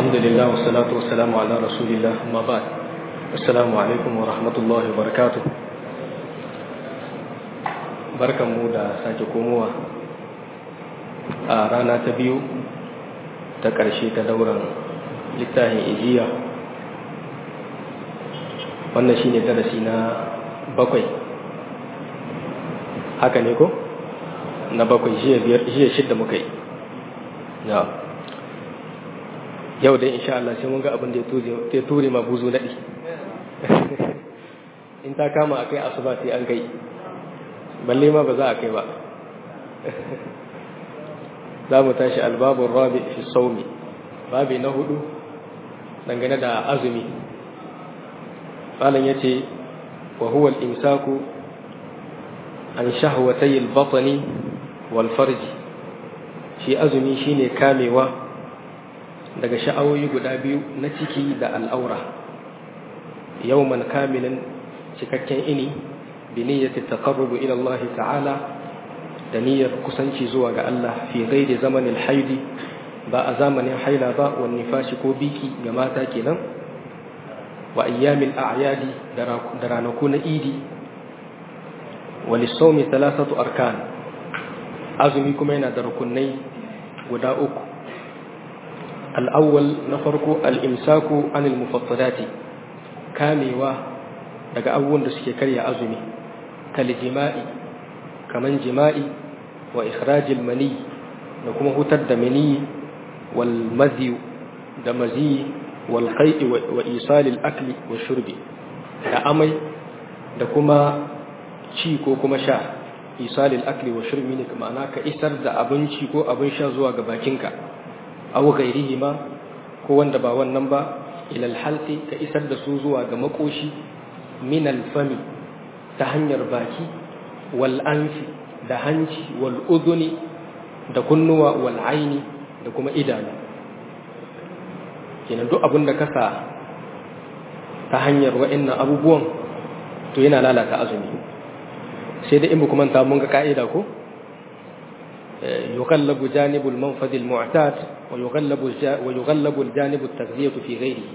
الحمد لله والصلاة والسلام على رسول الله أما بعد السلام عليكم ورحمة الله وبركاته barkan mu da sake komowa a rana ta biyu ta ƙarshe ta dauran littafin ijiya wannan shine darasi na bakwai haka ne ko na bakwai jiya shidda muka yi yau dai insha Allah sai mun ga abin da ya ture ma buzu naɗi in ta kama a kai asuba sai an kai balle ma ba za a kai ba za mu tashi albabun rabi fi saumi babi na hudu dangane da azumi malam ya ce wa huwa al-imsaku an shahwatay al-batni wal farji shi azumi shine kamewa daga sha'awoyi guda biyu na ciki da al'aura yawman kamilin cikakken ini bi niyyati taqarrubu ila Allah ta'ala da niyyar kusanci zuwa ga Allah fi ghairi zamanin haidi ba a zamanin haila ba wa nifashi ko biki ga mata kenan wa ayyamil a'yadi da ranaku na idi wa lisawmi thalathatu arkan azumi kuma yana da rukunai guda uku al-awwal na farko al-imsaku anil mufattalati kamewa daga abubuwan da suke karya azumi kal jima'i kaman jima'i wa ikhrajil mani da kuma hutar da mani wal madhi da mazi wal qai'i wa isalil akli wa shurbi da amai da kuma ci ko kuma sha isalil akli wa shurbi ne ma'ana ka isar da abinci ko abin sha zuwa ga bakinka aw ghairihi ma ko wanda ba wannan ba ila al ka isar da su zuwa ga makoshi min al-fami ta hanyar baki wal anfi da hanci wal udhuni da kunnuwa wal aini da kuma idanu kenan duk abin da kasa ta hanyar wa'annan abubuwan to yana lalata azumi sai da in ba kuma ta mun ga ka'ida ko yuqallabu janibul manfad al-mu'tad wa yughallabu wa yughallabu al-janib at-taghdhiyah fi ghayrihi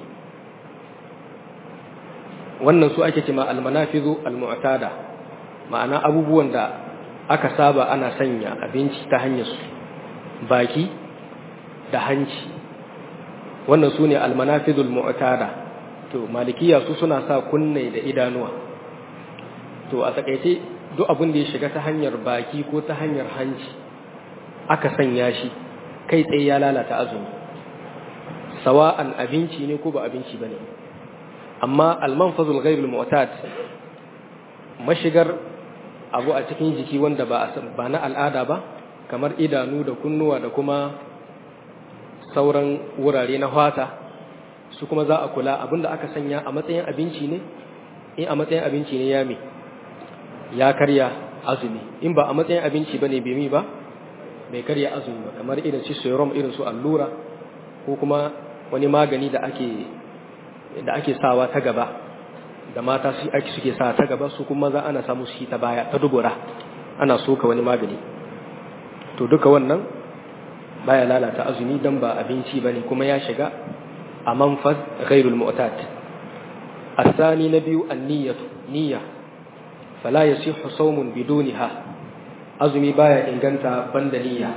wannan su ake cewa almanafizu almu'tada ma'ana abubuwan da aka saba ana sanya abinci ta hanyar su baki da hanci wannan su ne almanafizul mu'tada to malikiya su suna sa kunne da idanuwa to a takaice duk abin da ya shiga ta hanyar baki ko ta hanyar hanci aka sanya shi kai tsaye ya lalata azumi sawa'an abinci ne ko ba abinci bane amma almanfazul ghairul mu'tad mashigar abu a cikin jiki wanda ba ba na al'ada ba kamar idanu da kunnuwa da kuma sauran wurare na fata su kuma za a kula abinda aka sanya a matsayin abinci ne in a matsayin abinci ne ya me ya karya azumi in ba a matsayin abinci bane bai mi ba bai karya azumi ba kamar irin su serum irin su allura ko kuma wani magani da ake da ake sawa ta gaba da mata su ake suke sa ta gaba su kuma za ana samu shi ta baya ta dubura ana soka wani magani to duka wannan baya lalata azumi dan ba abinci bane kuma ya shiga a manfaz ghairul mu'tad الثاني نبي النية نية فلا يصح صوم بدونها أزمي بايا إن كانت بند نية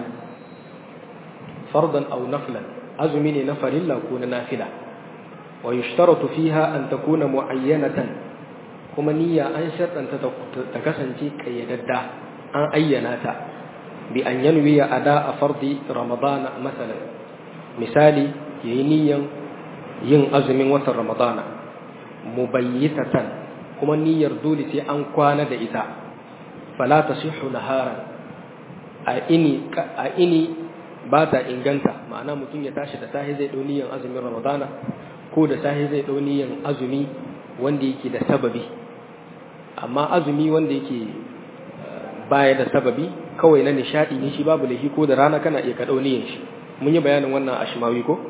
فرضا أو نفلا أزمي نفر إلا كون نافلة ويشترط فيها أن تكون معينة كما نية أن شرط أن تكسنتي كي يددع أن أيناتا بأن ينوي أداء فرض رمضان مثلا مثالي ينيا yin azumin watan ramadana mubayyitatan kuma niyyar dole sai an kwana da ita fala tasihhu naharan a ini a ini ba ta inganta ma'ana mutum ya tashi da sahi zai dau niyyar azumin ramadana ko da sahi zai dau niyyar azumi wanda yake da sababi amma azumi wanda yake baya da sababi kawai na nishadi ne shi babu laifi ko da rana kana iya ka dau niyyar shi mun yi bayanin wannan a shimawi ko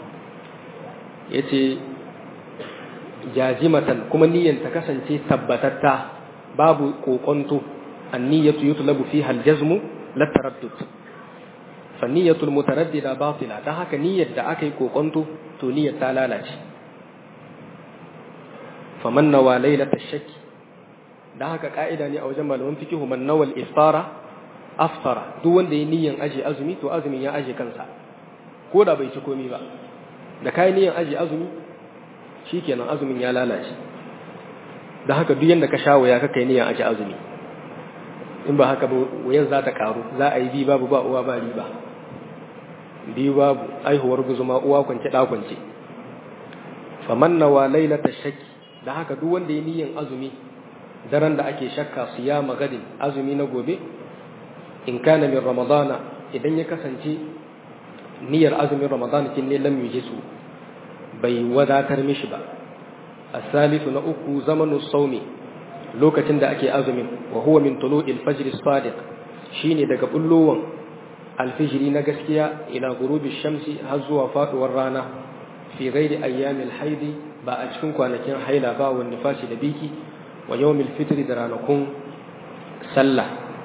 yace jazimatan kuma niyyar ta kasance tabbatatta babu kokonto anniyatu yutlabu fiha aljazmu la taraddud fanniyatul mutaraddida batila dan haka niyyar da aka yi kokonto to niyyar ta lalace faman nawa lailata shakki dan haka ka'ida ne a wajen malaman fiqh man nawal iftara aftara duk wanda ya niyyan aje azumi to azumin ya aje kansa ko da bai ci komai ba da kai niyyan aje azumi shikenan azumin ya lalace dan haka duk yanda ka shawo ya kai niyyan aje azumi in ba haka ba wayan za ta karu za a yi bi babu ba uwa ba riba biyu babu aihuwar guzuma uwa kwance da kwance faman nawa lailata shakki da haka duk wanda ya niyyan azumi daren da ake shakka su ya magadin azumi na gobe in kana min ramadana idan ya kasance niyyar azumin ramadana kin ne lam yujisu bai wadatar mishi ba asalisu na uku zamanu saumi lokacin da ake azumin wa huwa min tulu'il fajr as-sadiq shine daga bullowan alfijiri na gaskiya ila gurubi shamsi har zuwa faduwar rana fi ghairi ayyamil haidi ba a cikin kwanakin haila ba wa nifasi da biki wa yawmil fitri da ranakun sallah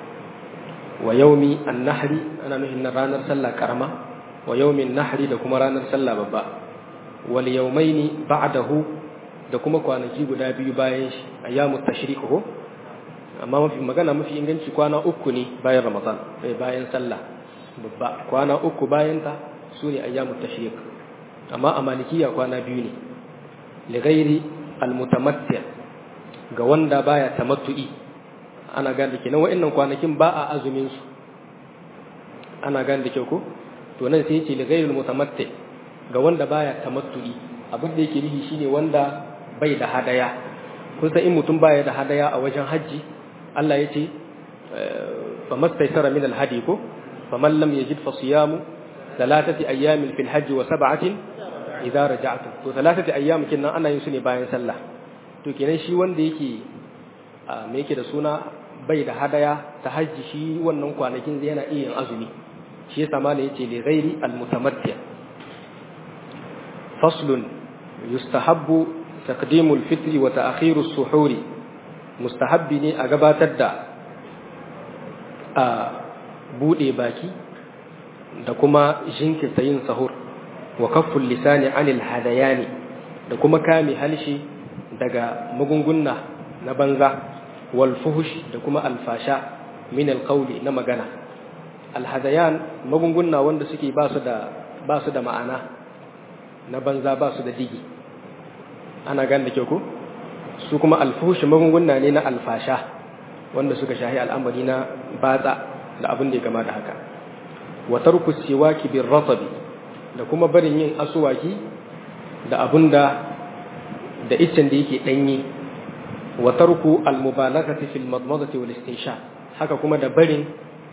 wa yawmi an-nahri ana nuhin na ranar sallah karama wa yawmin nahri da kuma ranar sallah babba wal yawmaini ba'dahu da kuma kwanaki guda biyu bayan shi ayyamut tashriq ko amma mafi magana mafi inganci kwana uku ne bayan ramadan bayan sallah babba kwana uku bayan ta sune ayyamut tashriq amma a malikiya kwana biyu ne li ghairi al-mutamatti ga wanda baya tamattu'i ana gane kenan wa'annan kwanakin ba a azumin su ana gane da kyau ko to nan sai yace li ghairi al-mutamatti ga wanda baya tamattu'i abin da yake nihi shine wanda bai da hadaya kun san in mutum baya da hadaya a wajen haji Allah yace fa mastaysara min al-hadi ko faman lam yajid fa siyamu thalathati ayyamin fil hajj wa sab'atin idza raja'tum to thalathati ayyam kinnan ana yin su ne bayan sallah to kenan shi wanda yake me yake da suna bai da hadaya ta hajji shi wannan kwanakin zai yana iya yin azumi shi yasa ma yace li ghairi al-mutamatti faslun yustahabbu taqdimul fitri wa ta'khirus suhuri mustahabbi ne a gabatar da a bude baki da kuma jinkirta yin sahur wa kafful lisani anil hadayani da kuma kame halshi daga magunguna na banza wal fuhush da kuma alfasha min alqawli na magana alhadayan magunguna wanda suke ba su da ba su da ma'ana na banza ba su da digi ana gan da ke ku su kuma alfuhush magunguna ne na alfasha wanda suka shahi al'amari na batsa da abin da ya gama da haka wa tarku siwaki bir ratabi da kuma barin yin asuwaki da abin da da iccen da yake danye wa tarku al mubalaghati fil madmadati wal istinsha haka kuma da barin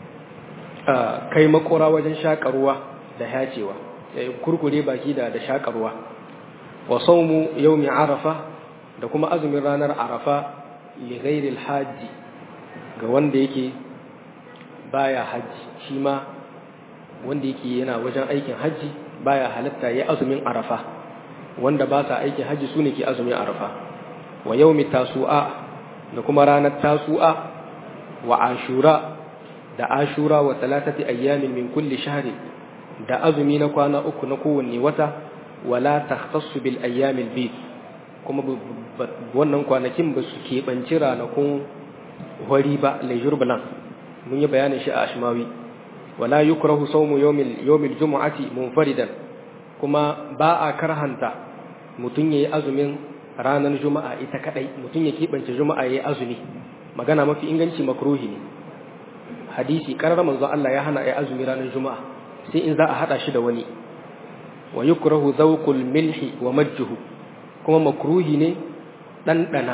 kai makora wajen shakarwa da hacewa kurkure baki da da shakarwa wa sawmu yawmi arafa da kuma azumin ranar arafa li ghairi al hajji ga wanda yake baya hajji shi ma wanda yake yana wajen aikin hajji baya halatta ya azumin arafa wanda ba sa aikin hajji su ne ke azumin arafa wa yaumi tasu'a da kuma ranar tasu'a wa ashura da ashura wa talatati ayyamin min kulli shahri da azumi na kwana uku na kowanne wata wala takhtassu bil ayyamil bid kuma wannan kwanakin ba su keɓanci ranakun hori ba lejur bulan mun yi bayanin shi a ashmawi wala yukrahu sawmu yawmil yawmil jumu'ati munfaridan kuma ba a karhanta mutun yayi azumin ranar juma'a ita kadai mutun ya kibance juma'a yayi azumi magana mafi inganci makruhi ne hadisi karar manzo Allah ya hana ayi azumi ranar juma'a sai in za a hada shi da wani wa yukrahu zawqul milhi wa majjuhu kuma makruhi ne ɗanɗana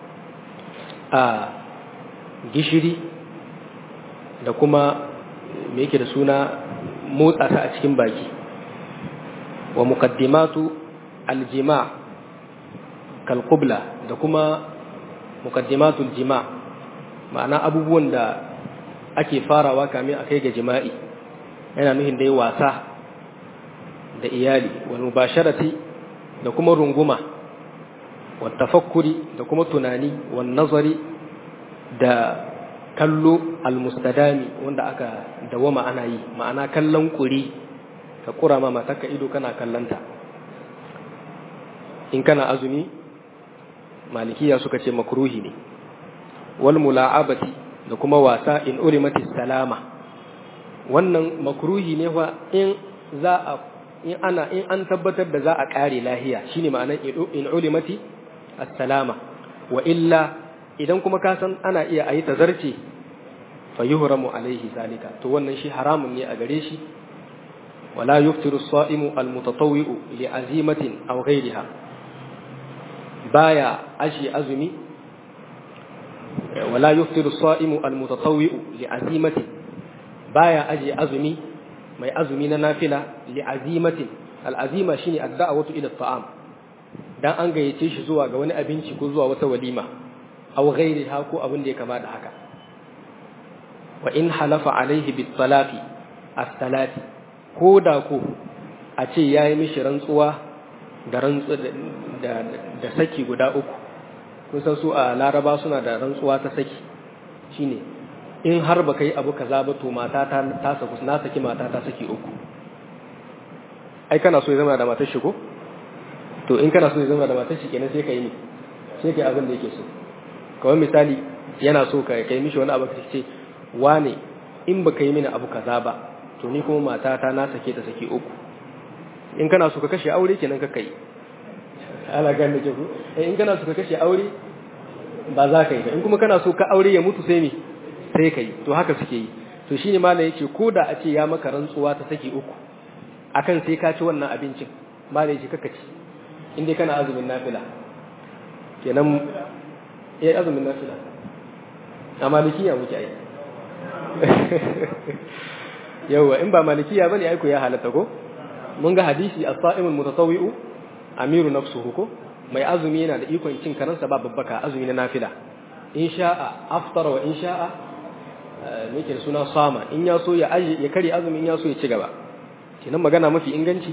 a gishiri da kuma me yake da suna motsa ta a cikin baki wa muqaddimatu aljima kalqubla da kuma muqaddimatu aljima ma'ana abubuwan da ake farawa kamin a kai ga jima'i yana nuhin dai wasa da iyali wal mubasharati da kuma runguma wa tafakkuri da kuma tunani wa nazari da kallo almustadami wanda aka dawama ana yi ma'ana kallon kuri ka kura ma matarka ido kana kallanta in kana azumi malikiya suka ce makruhi ne wal mula'abati da kuma wasa in ulimati salama wannan makruhi ne fa in za a in ana in an tabbatar da za a kare lahiya shine ma'anar in ulimati as-salama wa illa idan kuma ka san ana iya ayi tazarci fa yuhramu alaihi zalika to wannan shi haramun ne a gare shi wala yuftiru as-sa'imu al-mutatawwi'u li azimatin aw ghayriha baya ashi azumi wala yuftiru as-sa'imu al-mutatawwi'u li azimatin baya aji azumi mai azumi na nafila li azimatin al-azima shine ad-da'watu ila at-ta'am dan an gayyace shi zuwa ga wani abinci ko zuwa wata walima aw ghayriha ko abin da ya kama da haka wa in halafa alaihi bit salati as-salati ko da ko a ce yayi mishi rantsuwa da rantsu da da saki guda uku kun san su a Laraba suna da rantsuwa ta saki shine in har baka yi abu kaza ba to mata ta ta saku na saki mata ta saki uku ai kana so ya zama da matar shi ko to in kana so ya zama da matar shi kenan sai ka yi ne sai ka yi abin da yake so kawai misali yana so ka kai mishi wani abu ka ce wane in baka yi mini abu kaza ba to ni kuma matata na sake ta sake uku in kana so ka kashe aure kenan ka kai ala gan da ku in kana so ka kashe aure ba za ka yi ba in kuma kana so ka aure ya mutu sai me sai ka yi to haka suke yi to shine malam yace ko da a ce ya maka rantsuwa ta saki uku akan sai ka ci wannan abincin malam yace kaka ci in dai kana azumin nafila kenan eh azumin nafila a malikiya muke ai yawa in ba malikiya bane ai ko ya halatta ko mun ga hadisi as-sa'imul mutatawwi'u amiru nafsuhu ko mai azumi yana da ikon cin karansa ba babbaka azumi na nafila in sha'a aftara wa in sha'a me ke suna sama in ya so ya aje ya kare azumi in ya so ya ci gaba kenan magana mafi inganci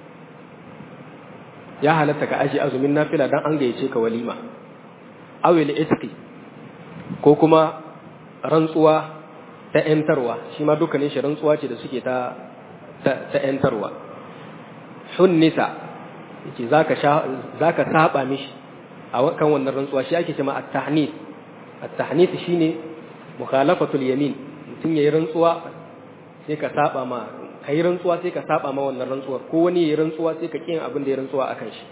ya halatta ka aje azumin nafila dan an gayyace ka walima awil itqi ko kuma rantsuwa ta ‘yantarwa shi ma dukkanin shi rantsuwa ce da suke ta ta ‘yantarwa hunnisa yake za ka saba mishi a kan wannan rantsuwa shi ake cema at-tahnis at-tahnis shine mukhalafatul yamin mutum yayi rantsuwa sai ka saba ma kai rantsuwa sai ka saba ma wannan rantsuwar ko wani yayi rantsuwa sai ka kin abin da ya rantsuwa akan shi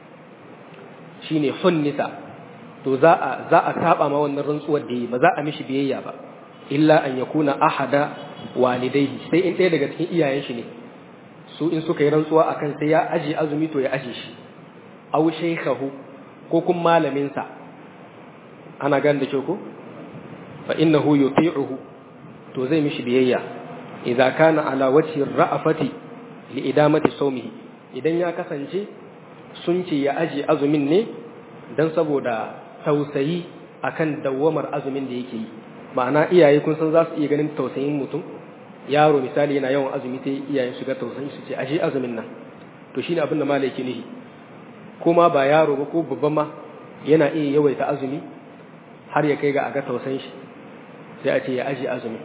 shine hunnisa to za a za a saba ma wannan rantsuwar da yi ba za a mishi biyayya ba illa an yakuna ahada walidaihi sai in ɗaya daga cikin iyayen shi ne su in suka yi rantsuwa akan sai ya aje azumi to ya aje shi aw shaykhahu ko kun malamin sa ana gan da ko fa innahu yuti'uhu to zai mishi biyayya idza kana ala wajhi ra'afati li idamati sawmihi idan ya kasance sun ce ya aje azumin ne dan saboda tausayi akan dawwamar azumin da yake yi ma'ana iyaye kun san za su iya ganin tausayin mutum yaro misali yana yawan azumi sai iyaye su ga tausayin su ce ashe azumin nan to shine abin da malai yake nihi kuma ba yaro ba ko babban ma yana iya yawaita azumi har ya kai ga aga tausayin shi sai a ce ya aje azumi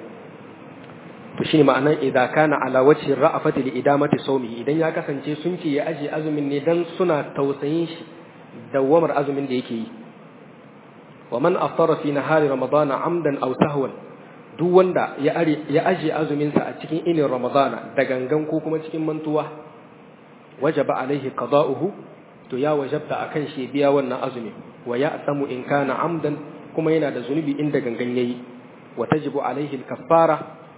to shine ma'anan idza kana ala wajhi ra'afati li idamati sawmi idan ya kasance sun ce ya aje azumin ne dan suna tausayin shi dawamar azumin da yake yi wa man aftara fi nahari ramadana amdan aw sahwan duk wanda ya ya aje azumin sa a cikin inin ramadana da gangan ko kuma cikin mantuwa wajaba alaihi qada'uhu to ya wajabta akan shi biya wannan azumi wa ya'samu in kana amdan kuma yana da zunubi inda gangan yayi wa tajibu alaihi al-kaffara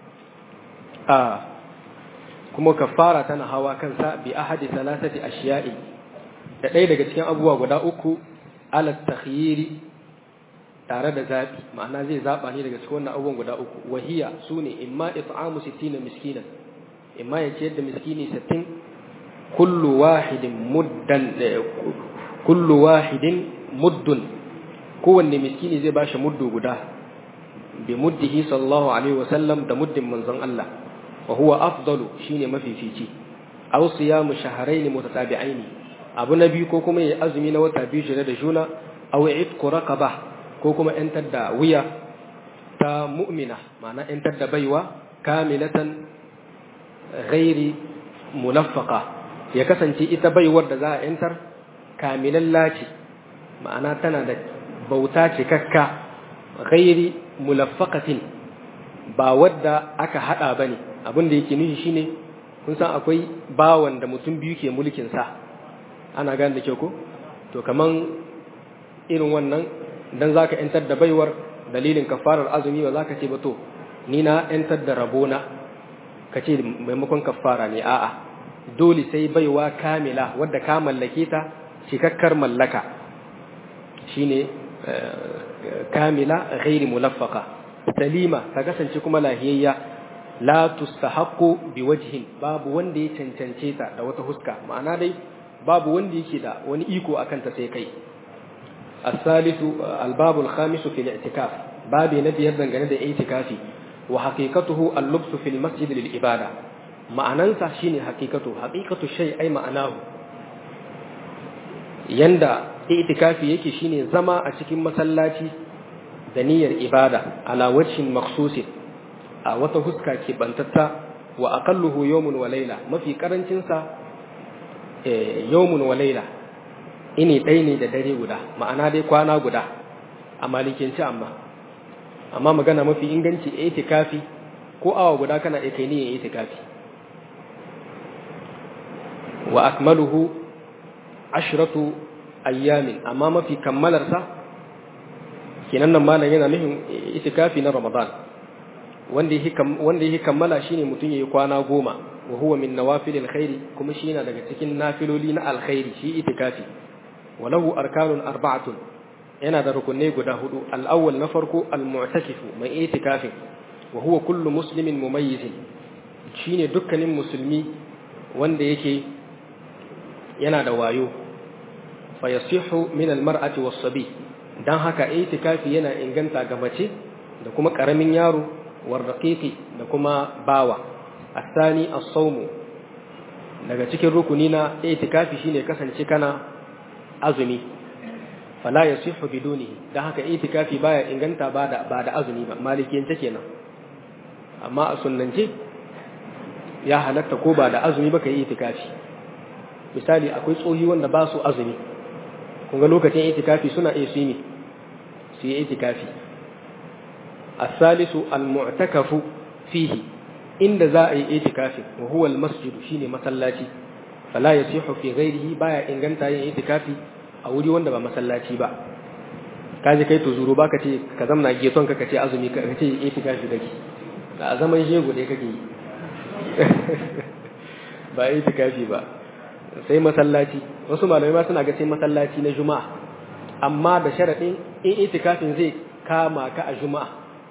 a kuma kaffara tana hawa kansa bi ahadi thalathati ashiya'i da ɗaya daga cikin abubuwa guda uku ala takhyiri tare da zaɓi ma'ana zai zaɓa ne daga cikin wannan abubuwan guda uku wahiya su ne imma it'amu sittina miskinan imma ya ciyar da miskini sittin kullu wahidin muddan kullu wahidin muddun kowanne miskini zai bashi muddu guda bi muddihi sallallahu alaihi wa sallam da muddin manzon Allah wa huwa afdalu shine mafifici aw siyamu shahrayn mutatabi'aini abu na biyu ko kuma ya azumi na wata biyu jere da juna aw itqu raqaba ko kuma ‘yantar da wuya ta mu'mina ma'ana ‘yantar da baiwa kamilatan ghairi mulaffaka ya kasance ita baiwar da za a ‘yantar kamilalla ce ma'ana tana da bauta cikakka ghairi mulaffaqatin ba wadda aka hada bane abin da yake nufi shine kun san akwai bawan da mutum biyu ke mulkin sa ana gane da kyau ko to kaman irin wannan dan zaka ‘yantar da baiwar dalilin kafarar azumi ba zaka ce ba to ni na ‘yantar da rabona ka ce maimakon kafara ne a'a dole sai baiwa kamila wadda ka mallake ta cikakkar mallaka shine kamila ghairi mulaffaka salima ta kasance kuma lahiyayya la tustahaqqu biwajhin babu wanda ya cancance ta da wata huska ma'ana dai babu wanda yake da wani iko akan ta sai kai as-salisu al-babu al-khamisu fi al-i'tikaf babi na biyar dangane da i'tikafi wa haqiqatuhu al-lubsu fi al-masjid lil-ibada ma'anansa shine haqiqatu haqiqatu shay ai ma'anahu yanda itikafi yake shine zama a cikin masallaci da niyyar ibada ala wajhin makhsusin a wata huska ke bantatta wa aqalluhu yawmun wa layla mafi karancin sa eh yawmun wa layla ini dai ne da dare guda ma'ana dai kwana guda a malikinci amma amma magana mafi inganci itikafi ko awa guda kana iya kai niyyar itikafi wa akmaluhu ashratu ayyamin amma mafi kammalarsa kenan nan malam yana nufin itikafi na Ramadan wanda yake wanda yake kammala shine mutum yayi kwana goma wa huwa min nawafilil khairi kuma shi yana daga cikin nafiloli na alkhairi shi itikafi walahu arkanun arba'atun yana da rukunai guda hudu al-awwal na farko al-mu'takifu mai itikafi wa huwa kullu muslimin mumayyizin shine dukkanin musulmi wanda yake yana da wayo fayasihu min almar'ati was-sabi dan haka itikafi yana inganta ga mace da kuma karamin yaro warraqiqi da kuma bawa asani as-sawm daga cikin rukuni na itikafi shine kasance kana azumi fala yasihu bidunihi dan haka itikafi baya inganta ba da ba da azumi ba malikiyance kenan amma a sunnance ya halatta ko ba da azumi ba kai itikafi misali akwai tsohi wanda ba su azumi kunga lokacin itikafi suna iya su yi su yi itikafi asalisu almu'takafu fihi inda za a yi itikafi wa huwa almasjid shine masallaci fala yasihu fi ghairihi baya inganta yin itikafi a wuri wanda ba masallaci ba kaje kai to zuru baka ce ka zamna geton ka kace azumi ka kace itikafi kake a zaman jego dai kake yi ba itikafi ba sai masallaci wasu malamai ma suna ga sai masallaci na juma'a amma da sharaɗin in itikafin zai kama ka a juma'a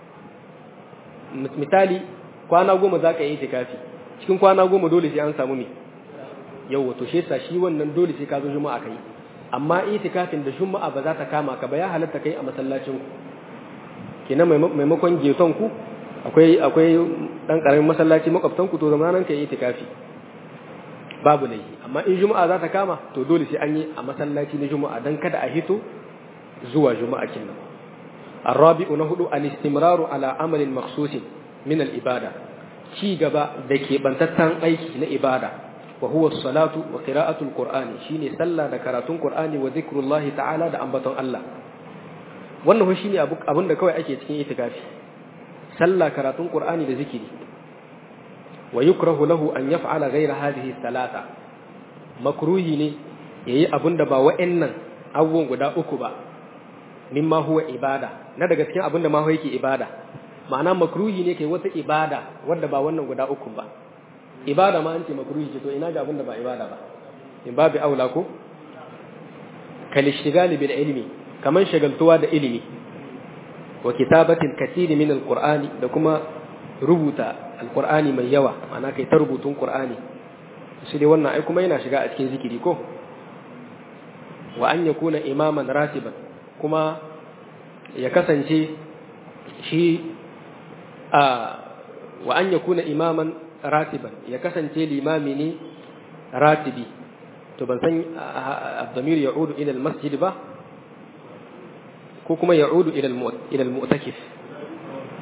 misali kwana goma za ka yi itikafi cikin kwana goma dole sai an samu me yau wato shi yasa shi wannan dole sai ka zo juma'a kai amma itikafin da juma'a ba za ta kama ka ba ya halatta kai a masallacin ku kenan maimakon geton ku akwai akwai dan karamin masallaci makwabtan ku to zamanan kai itikafi babu laifi amma in juma'a za ta kama to dole sai an yi a masallaci na juma'a dan kada a hito zuwa juma'a kinnan arabi'u na hudu al-istimraru ala amalin makhsusin min al-ibada ci gaba da ke bantattan aiki na ibada wa huwa salatu wa qira'atu al-qur'ani shine sallah da karatun qur'ani wa zikrullahi ta'ala da ambaton Allah wannan ho shine abin da kawai ake cikin itikafi sallah karatun qur'ani da zikiri wa yukrahu lahu an yaf'ala ghayra hadhihi thalatha makruhi ne yayi abinda ba wa'annan abubuwan guda uku ba mimma huwa ibada na daga cikin abinda ma yake ibada ma'ana makruhi ne kai wata ibada wanda ba wannan guda uku ba ibada ma an ce makruhi ce to ina ga abinda ba ibada ba in babu aula ko kal ishtigali bil ilmi kaman shagaltuwa da ilimi wa kitabatil katiri min alqur'ani da kuma rubuta alqur'ani mai yawa ma'ana kai ta rubutun qur'ani shi dai wannan ai kuma yana shiga a cikin zikiri ko wa an yakuna imaman ratiban kuma ya kasance shi a wa an yakuna imaman ratiban ya kasance limami ne ratibi to ban san abdamir ya'udu ila almasjid ba ko kuma ya'udu ila ila almu'takif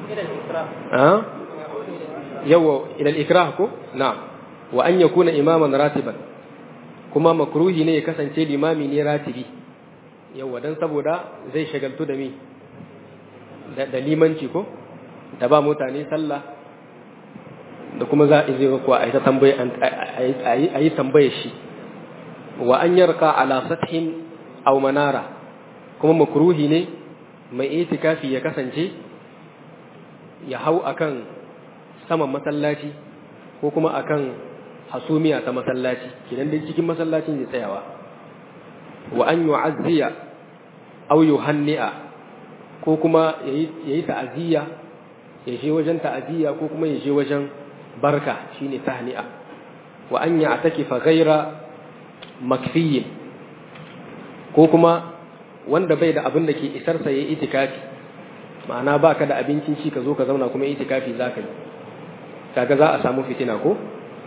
ah yawa ila al-ikrah ko na'am wa an yakuna imaman ratiban kuma makruhi ne ya kasance limami ne ratibi yawa dan saboda zai shagaltu da mi da limanci ko da ba mutane sallah da kuma za a zai kuwa a yi tambaye a yi tambaye shi wa an yarka ala sathin aw manara kuma makruhi ne mai itikafi ya kasance ya hau akan saman masallaci ko kuma akan hasumiya ta masallaci kidan dai cikin masallacin ya tsayawa wa an yu'azziya aw yuhanni'a ko kuma yayi ta'aziyya ya je wajen ta'aziyya ko kuma ya je wajen barka shine tahni'a wa an ya'takifa ghaira makfiyin ko kuma wanda bai da abin da ke isar sa yayi itikafi ma'ana baka da abincin ci ka zo ka zauna kuma itikafi zaka yi kaga za a samu fitina ko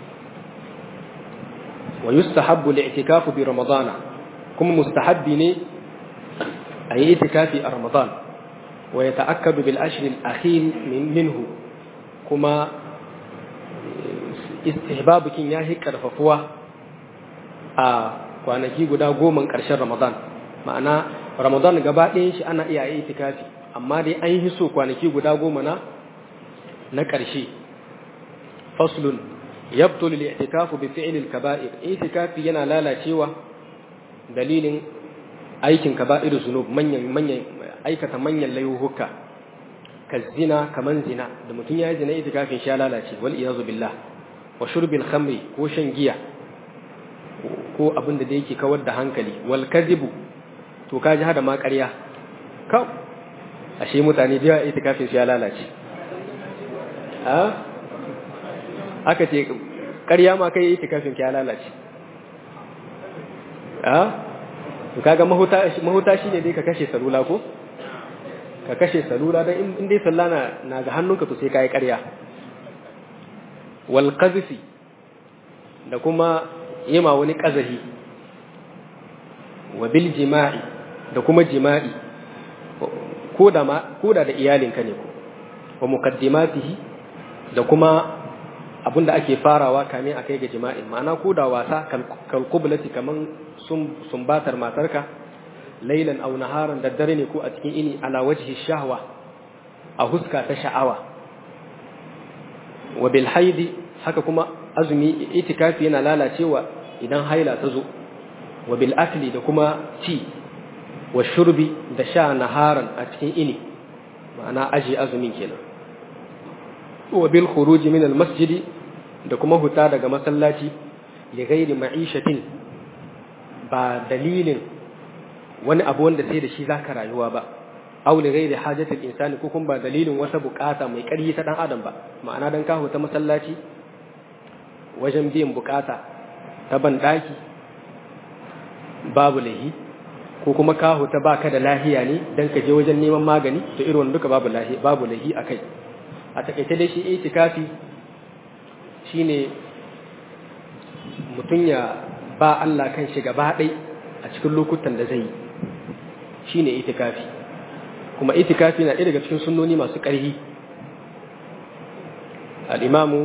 wa yustahabbu li'tikafu bi ramadana kuma mustahabbi ne a yi itikafi a ramadan wa yata'akkadu bil ashr al akhir minhu kuma istihbabukin ya hi karfafuwa a kwanaki guda goma ƙarshen ramadan ma'ana ramadan gaba ɗayan shi ana iya yi itikafi amma dai an yi so kwanaki guda goma na na ƙarshe faslun yabtul al-i'tikafu bi fi'l al-kaba'ir itikafi yana lalacewa dalilin aikin kaba'ir zunub manyan manyan aikata manyan layuhuka kazina kaman zina da mutum ya yi zina itikafin shi ya lalace wal iyazu billah wa shurbil khamri ko shan giya ko abin da yake kawar da hankali wal kadhibu to kaji hada ma ƙarya ka ashe mutane da yawa itikafin su ya lalace a aka ce ƙarya ma kai itikafin ya lalace a to kaga mahuta mahuta shine dai ka kashe salula ko ka kashe salula dan in dai sallah na na ga hannunka to sai kai ƙarya wal qazfi da kuma yima wani qazahi wa bil jima'i da kuma jima'i ko da ma ko da da iyalinka ne ko wa muqaddimatihi da kuma abinda ake farawa kamin akai ga jima'in ma'ana ko da wasa kal qiblati kaman sumbatar matarka lailan aw naharan da dare ne ko a cikin ini ala wajhi shahwa a huska ta sha'awa wa bil haidi haka kuma azumi itikafi yana lalacewa idan haila ta zo wa bil akli da kuma ci wa shurbi da sha naharan a cikin ini ma'ana aji azumin kenan wa bil khuruji min al masjidi da kuma huta daga masallaci li ghairi ma'ishatin ba dalilin wani abu wanda sai da shi zaka rayuwa ba aw li ghairi hajatil insani ko kuma ba dalilin wata bukata mai ƙarfi ta dan adam ba ma'ana dan ka huta masallaci wajen biyan bukata ta ban daki babu lahi ko kuma ka huta baka da lahiya ne dan ka je wajen neman magani to irin duka babu lahi babu lahi akai a takaice dai shi itikafi shine mutum ya ba Allah kan shi gaba ɗai a cikin lokutan da zai yi shine itikafi kuma itikafi na ɗaya daga cikin sunnoni masu ƙarfi al'imamu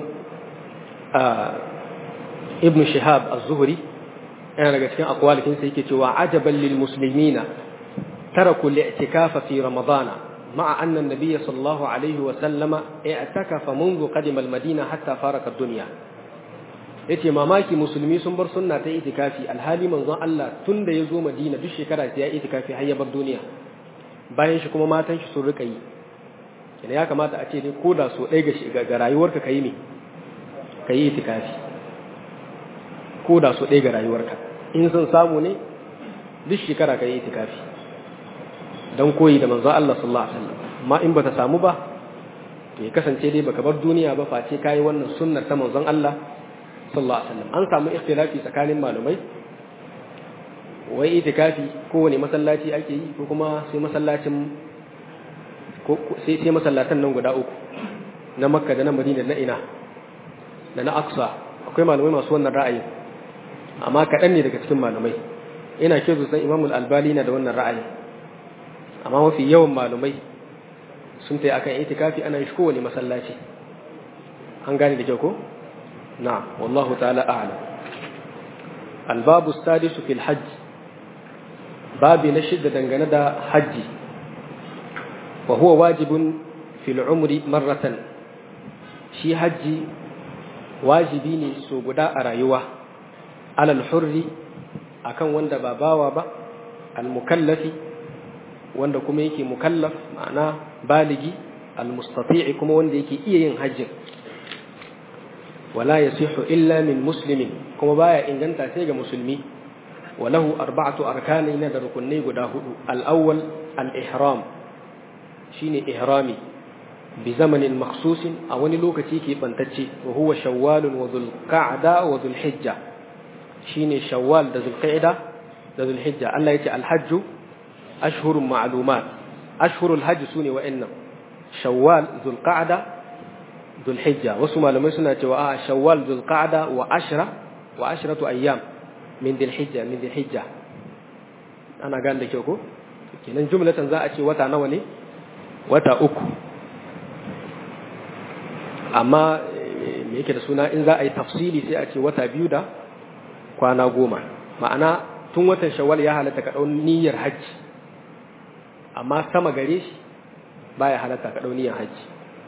ibn shihab az-zuhri yana daga cikin akwalikinsa yake cewa ajaban lil muslimina taraku li'tikafa fi ramadana مع أن النبي صلى الله عليه وسلم اعتكف منذ قدم المدينة حتى فارق الدنيا yace mamaki musulmi sun bar sunna ta itikafi alhali manzon Allah tun da ya zo Madina duk shekara sai ya itikafi har ya bar duniya bayan shi kuma matan shi sun rika yi kina ya kamata a ce dai koda so ɗaya ga ga rayuwarka kai ne kai itikafi koda so ɗaya ga rayuwarka in sun samu ne duk shekara kai itikafi don koyi da manzo Allah sallallahu alaihi wasallam amma in bata samu ba to ya kasance dai baka bar duniya ba face kai wannan sunnar ta manzon Allah sallallahu alaihi wasallam an samu ikhtilafi tsakanin malumai wai itikafi kowane masallaci ake yi ko kuma sai masallacin ko sai sai masallatan nan guda uku na Makka da na Madina da na ina da na Aqsa akwai malumai masu wannan ra'ayi amma kaɗan ne daga cikin malumai ina ke san Imam Al-Albani na da wannan ra'ayi amma mafi yawan malumai sun tayi akan itikafi ana shi kowane masallaci an gane da kyau ko na'am wallahu ta'ala a'lam الباب السادس في الحج باب نشد دنگنه دا حج وهو واجب في العمر مرة شي حج واجبي ne so guda a rayuwa alal hurri akan wanda ba bawa ba al mukallafi wanda kuma yake mukallaf ma'ana baligi al mustati'i kuma wanda yake iya yin hajjin wala yasihu illa min muslimin kuma baya inganta sai ga musulmi walahu arba'atu arkani na da rukunai guda hudu al-awwal al-ihram shine ihrami bi zamanin makhsusin a wani lokaci ke bantacce wa huwa shawwal wa dhul qa'da wa dhul hijja shine shawwal da dhul qa'da da dhul hijja Allah yace al-hajj ashhurun ma'lumat ashhurul hajj sune wa'annan shawwal dhul qa'da dhul hijja wasu malamai suna cewa a shawwal dhul qa'da wa ashra wa ashratu ayyam min dhil hijja min dhil hijja ana gane da kyau ko kenan jumlatan za a ce wata nawa ne wata uku amma me yake da suna in za a yi tafsili sai a ce wata biyu da kwana goma ma'ana tun watan shawwal ya halatta ka ɗau niyyar hajji amma sama gare shi baya halatta ka ɗau niyyar hajji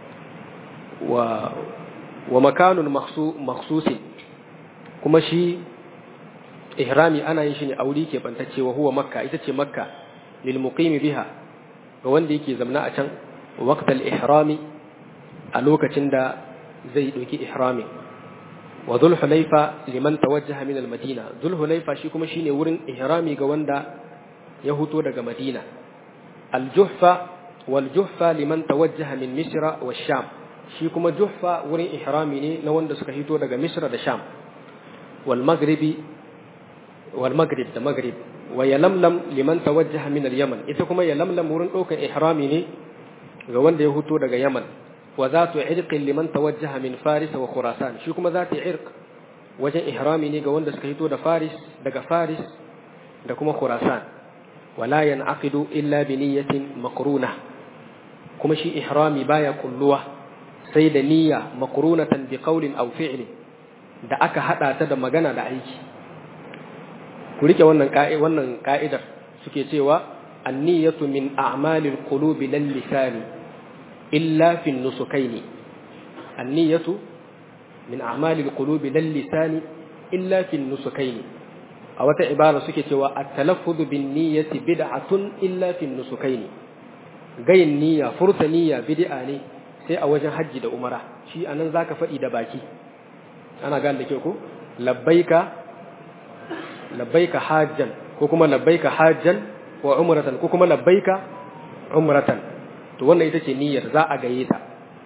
wa wa makanun makhsusin kuma shi ihrami ana yin shi ne auri ke bantacce wa huwa makka ita ce makka lil muqimi biha ga wanda yake zamna a can waqtal ihrami a lokacin da zai ɗauki ihrami wa zulhulaifa liman tawajjaha min al-madina zulhulaifa shi kuma shine wurin ihrami ga wanda ya huto daga madina al-juhfa wal juhfa liman tawajjaha min misra wa sham shi kuma juhfa wurin ihrami ne na wanda suka hito daga misra da sham wal maghribi wal maghrib da maghrib wa yalamlam liman tawajjaha min al-yaman ita kuma yalamlam wurin ɗaukar ihrami ne ga wanda ya huto daga yaman wa zatu irqin liman tawajjaha min faris wa khurasan shi kuma zatu irq wajen ihrami ne ga wanda suka hito da faris daga faris da kuma khurasan wala yanqidu illa bi niyyatin maqruna kuma shi ihrami baya kulluwa sai da niyya maqrunatan bi qawlin aw fi'lin da aka hada ta da magana da aiki ku rike wannan wannan ka'idar suke cewa an-niyyatu min a'malil qulubi lal lisani illa fi nusukaini an-niyyatu min a'malil qulubi lal lisani illa fi nusukaini a wata ibara suke cewa at-talaffuz bin niyyati bid'atun illa fi nusukaini gayin niyya furta niyya bid'a ne sai a wajen hajji da umara shi anan zaka faɗi da baki ana gane da ke ko labbaika labbaika hajjan ko kuma labbaika hajjan wa umratan ko kuma labbaika umratan to wannan ita ce niyyar za a gaye ta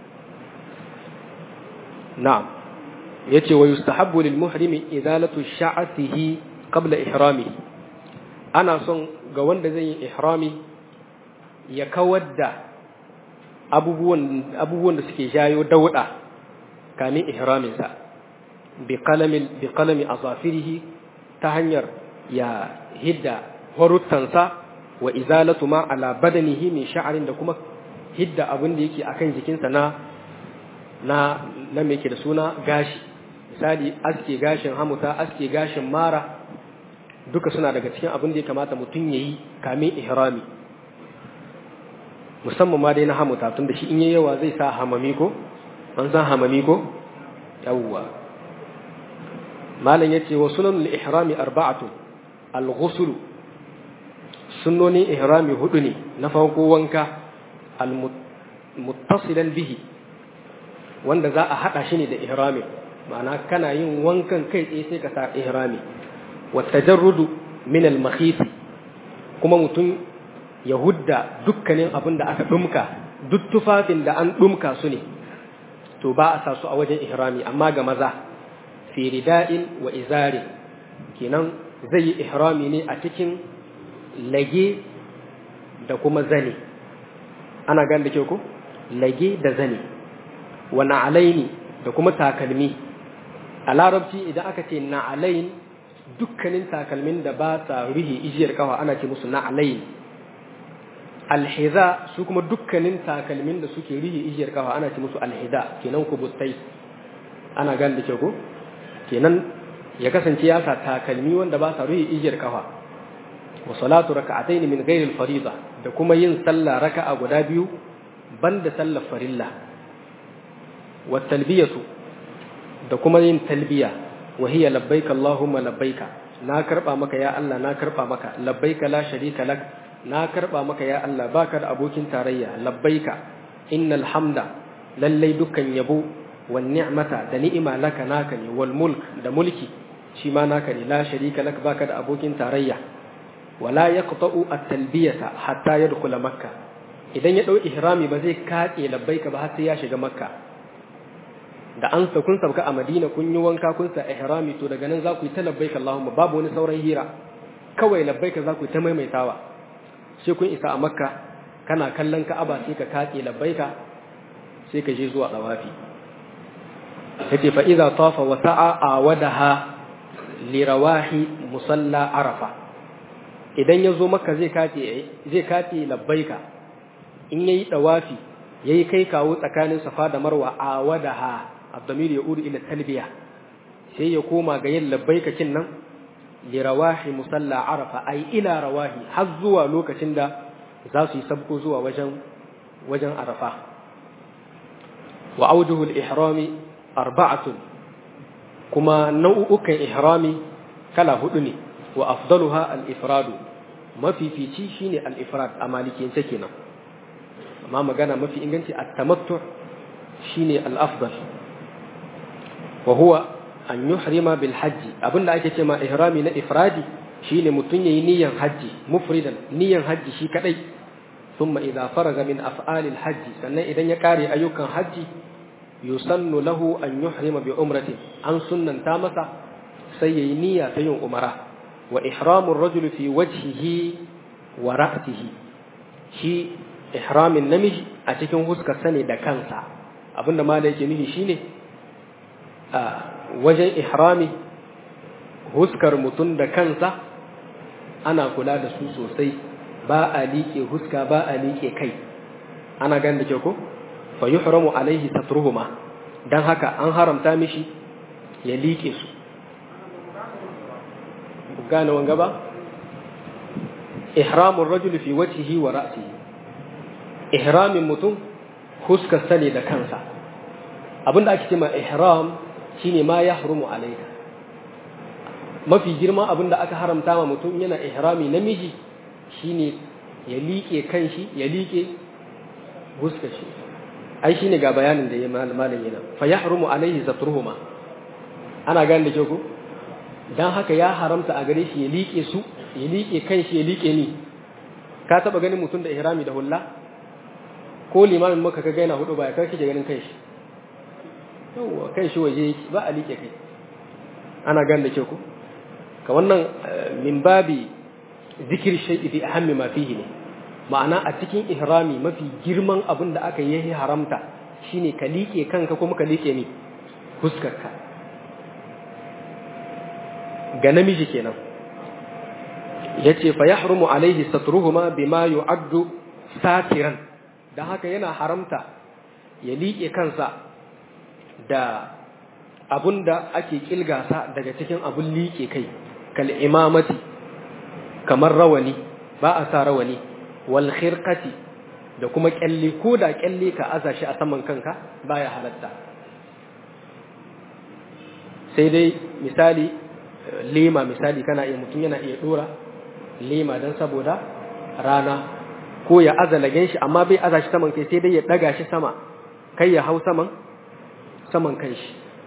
na'am yace wa yustahabbu lil muhrimi izalatu sha'atihi qabla ihrami ana son ga wanda zai yi ihrami ya kawar da abubuwan abubuwan da suke jayo dauda kamin ihramin sa bi qalami bi qalami azafirihi ta hanyar ya hidda horuttansa wa izalatu ma ala badanihi min sha'rin da kuma hidda abin da yake akan jikinsa na na na me yake da suna gashi misali aske gashin hamuta aske gashin mara duka suna daga cikin abin da ya kamata mutum yayi kamin ihrami musamman ma dai na hamuta tun da shi in yayi yawa zai sa hamami ko an san hamami ko yawwa malam yace wa sunanul ihrami arba'atu al-ghusl sunnonin ihrami hudu ne na farko wanka al-muttasilan bihi wanda za a hada shi ne da ihrami ma'ana kana yin wankan kai tsaye sai ka sa ihrami wa tajarrudu min al-makhif kuma mutum ya hudda dukkanin abin da aka dumka duk tufafin da an dumka su ne to ba a sa su a wajen ihrami amma ga maza fi rida'in wa izari kenan zai yi ihrami ne a cikin lage da kuma zane ana gan da ke ku lage da zane wa na'alaini da kuma takalmi a larabci idan aka ce na'alain dukkanin takalmin da ba sa ruhi ijiyar kawa ana ce musu na'alain alhiza su kuma dukkanin takalmin da suke rihe ijiyar kafa ana ce musu alhiza kenan kubuttai ana gane da ke ko kenan ya kasance ya sa takalmi wanda ba sa rihe ijiyar kafa wa salatu raka'atayn min ghairi al-fariḍa da kuma yin sallah raka'a guda biyu banda sallar farilla wa talbiyatu da kuma yin talbiya wa hiya labbaika allahumma labbaika na karba maka ya Allah na karba maka labbaika la sharika lak na karba maka ya Allah baka da abokin tarayya labbaika innal hamda lallai dukkan yabo wan ni'mata da ni'ima laka naka ne wal mulk da mulki shi ma naka ne la sharika lak baka da abokin tarayya wala yaqta'u at-talbiyata hatta yadkhula makka idan ya dau ihrami ba zai kace labbaika ba har sai ya shiga makka da an sa kun sauka a Madina kun yi wanka kun sa ihrami to daga nan za ku yi ta labbaika Allahumma babu wani sauran hira kawai labbaika za ku yi ta maimaitawa sai kun isa a makka kana kallon ka'aba sai ka katse labbaika sai ka je zuwa dawafi yace fa idza tafa wa sa'a awadaha li rawahi musalla arafa idan ya zo makka zai katse zai katse labbaika in yayi dawafi yayi kai kawo tsakanin safa da marwa awadaha abdamir ya uru ila talbiya sai ya koma ga yin labbaika kin nan li rawahi musalla arafa ay ila rawahi har zuwa lokacin da za su yi sabko zuwa wajen wajen arafa wa aujuhul ihrami arba'atun kuma nau'ukan ihrami kala hudu ne wa afdaluha al-ifradu mafifici shine al-ifrad a malikiyance kenan amma magana mafi inganci at-tamattu shine al-afdal wa huwa an yuhrima bil hajji abinda ake ce ma ihrami na ifradi shine mutun yayi niyyar hajji mufridan niyyar hajji shi kadai thumma idza faraga min af'ali al hajji sannan idan ya kare ayyukan hajji yusannu lahu an yuhrima bi umrati an sunnanta masa sai yayi niyya ta yin umara wa ihramu ar-rajuli fi wajhihi wa ra'sihi shi ihramin namiji a cikin huskar sane da kansa abinda malai yake nufi shine a wajen ihrami huskar mutum da kansa ana kula da su sosai ba a liƙe huska ba a liƙe kai ana gan da ke ko fa yuhramu alaihi satruhuma dan haka an haramta mishi ya liƙe su gane wanga ba ihramur rajuli fi wajhihi wa ra'sihi ihramin mutum huskar sane da kansa abinda ake cewa ihram shine ma ya harumu alaika mafi girma abin da aka haramta ma mutum yana ihrami namiji shine ya liƙe kanshi ya liƙe huska shi ai shine ga bayanin da ya malam yana fa yahrumu alaihi zatruhuma ana gane da ke ku dan haka ya haramta a gare shi ya liƙe su ya liƙe kanshi ya liƙe ni ka taba ganin mutum da ihrami da hulla ko limamin maka ka gaina hudu ba ya kai kike ganin kanshi yawwa kan shi waje yake ba a liƙe kai ana gan da ke ku ka wannan min babi zikir shay'i fi ahammi ma fihi ne ma'ana a cikin ihrami mafi girman abin da aka yi haramta shine ka liƙe kanka kuma ka liƙe ni fuskarka ga namiji kenan yace fa yahrumu alaihi satruhuma bima yu'addu satiran dan haka yana haramta ya liƙe kansa da abun da ake kilgasa daga cikin abun liƙe kai kal imamati kamar rawani ba a sa rawani wal khirqati da kuma kyalle ko da kyalle ka aza shi a saman kanka baya halatta sai dai misali lema misali kana iya mutum yana iya dora lema don saboda rana ko ya aza lagen shi amma bai aza shi saman kai sai dai ya daga shi sama kai ya hau saman saman kanshi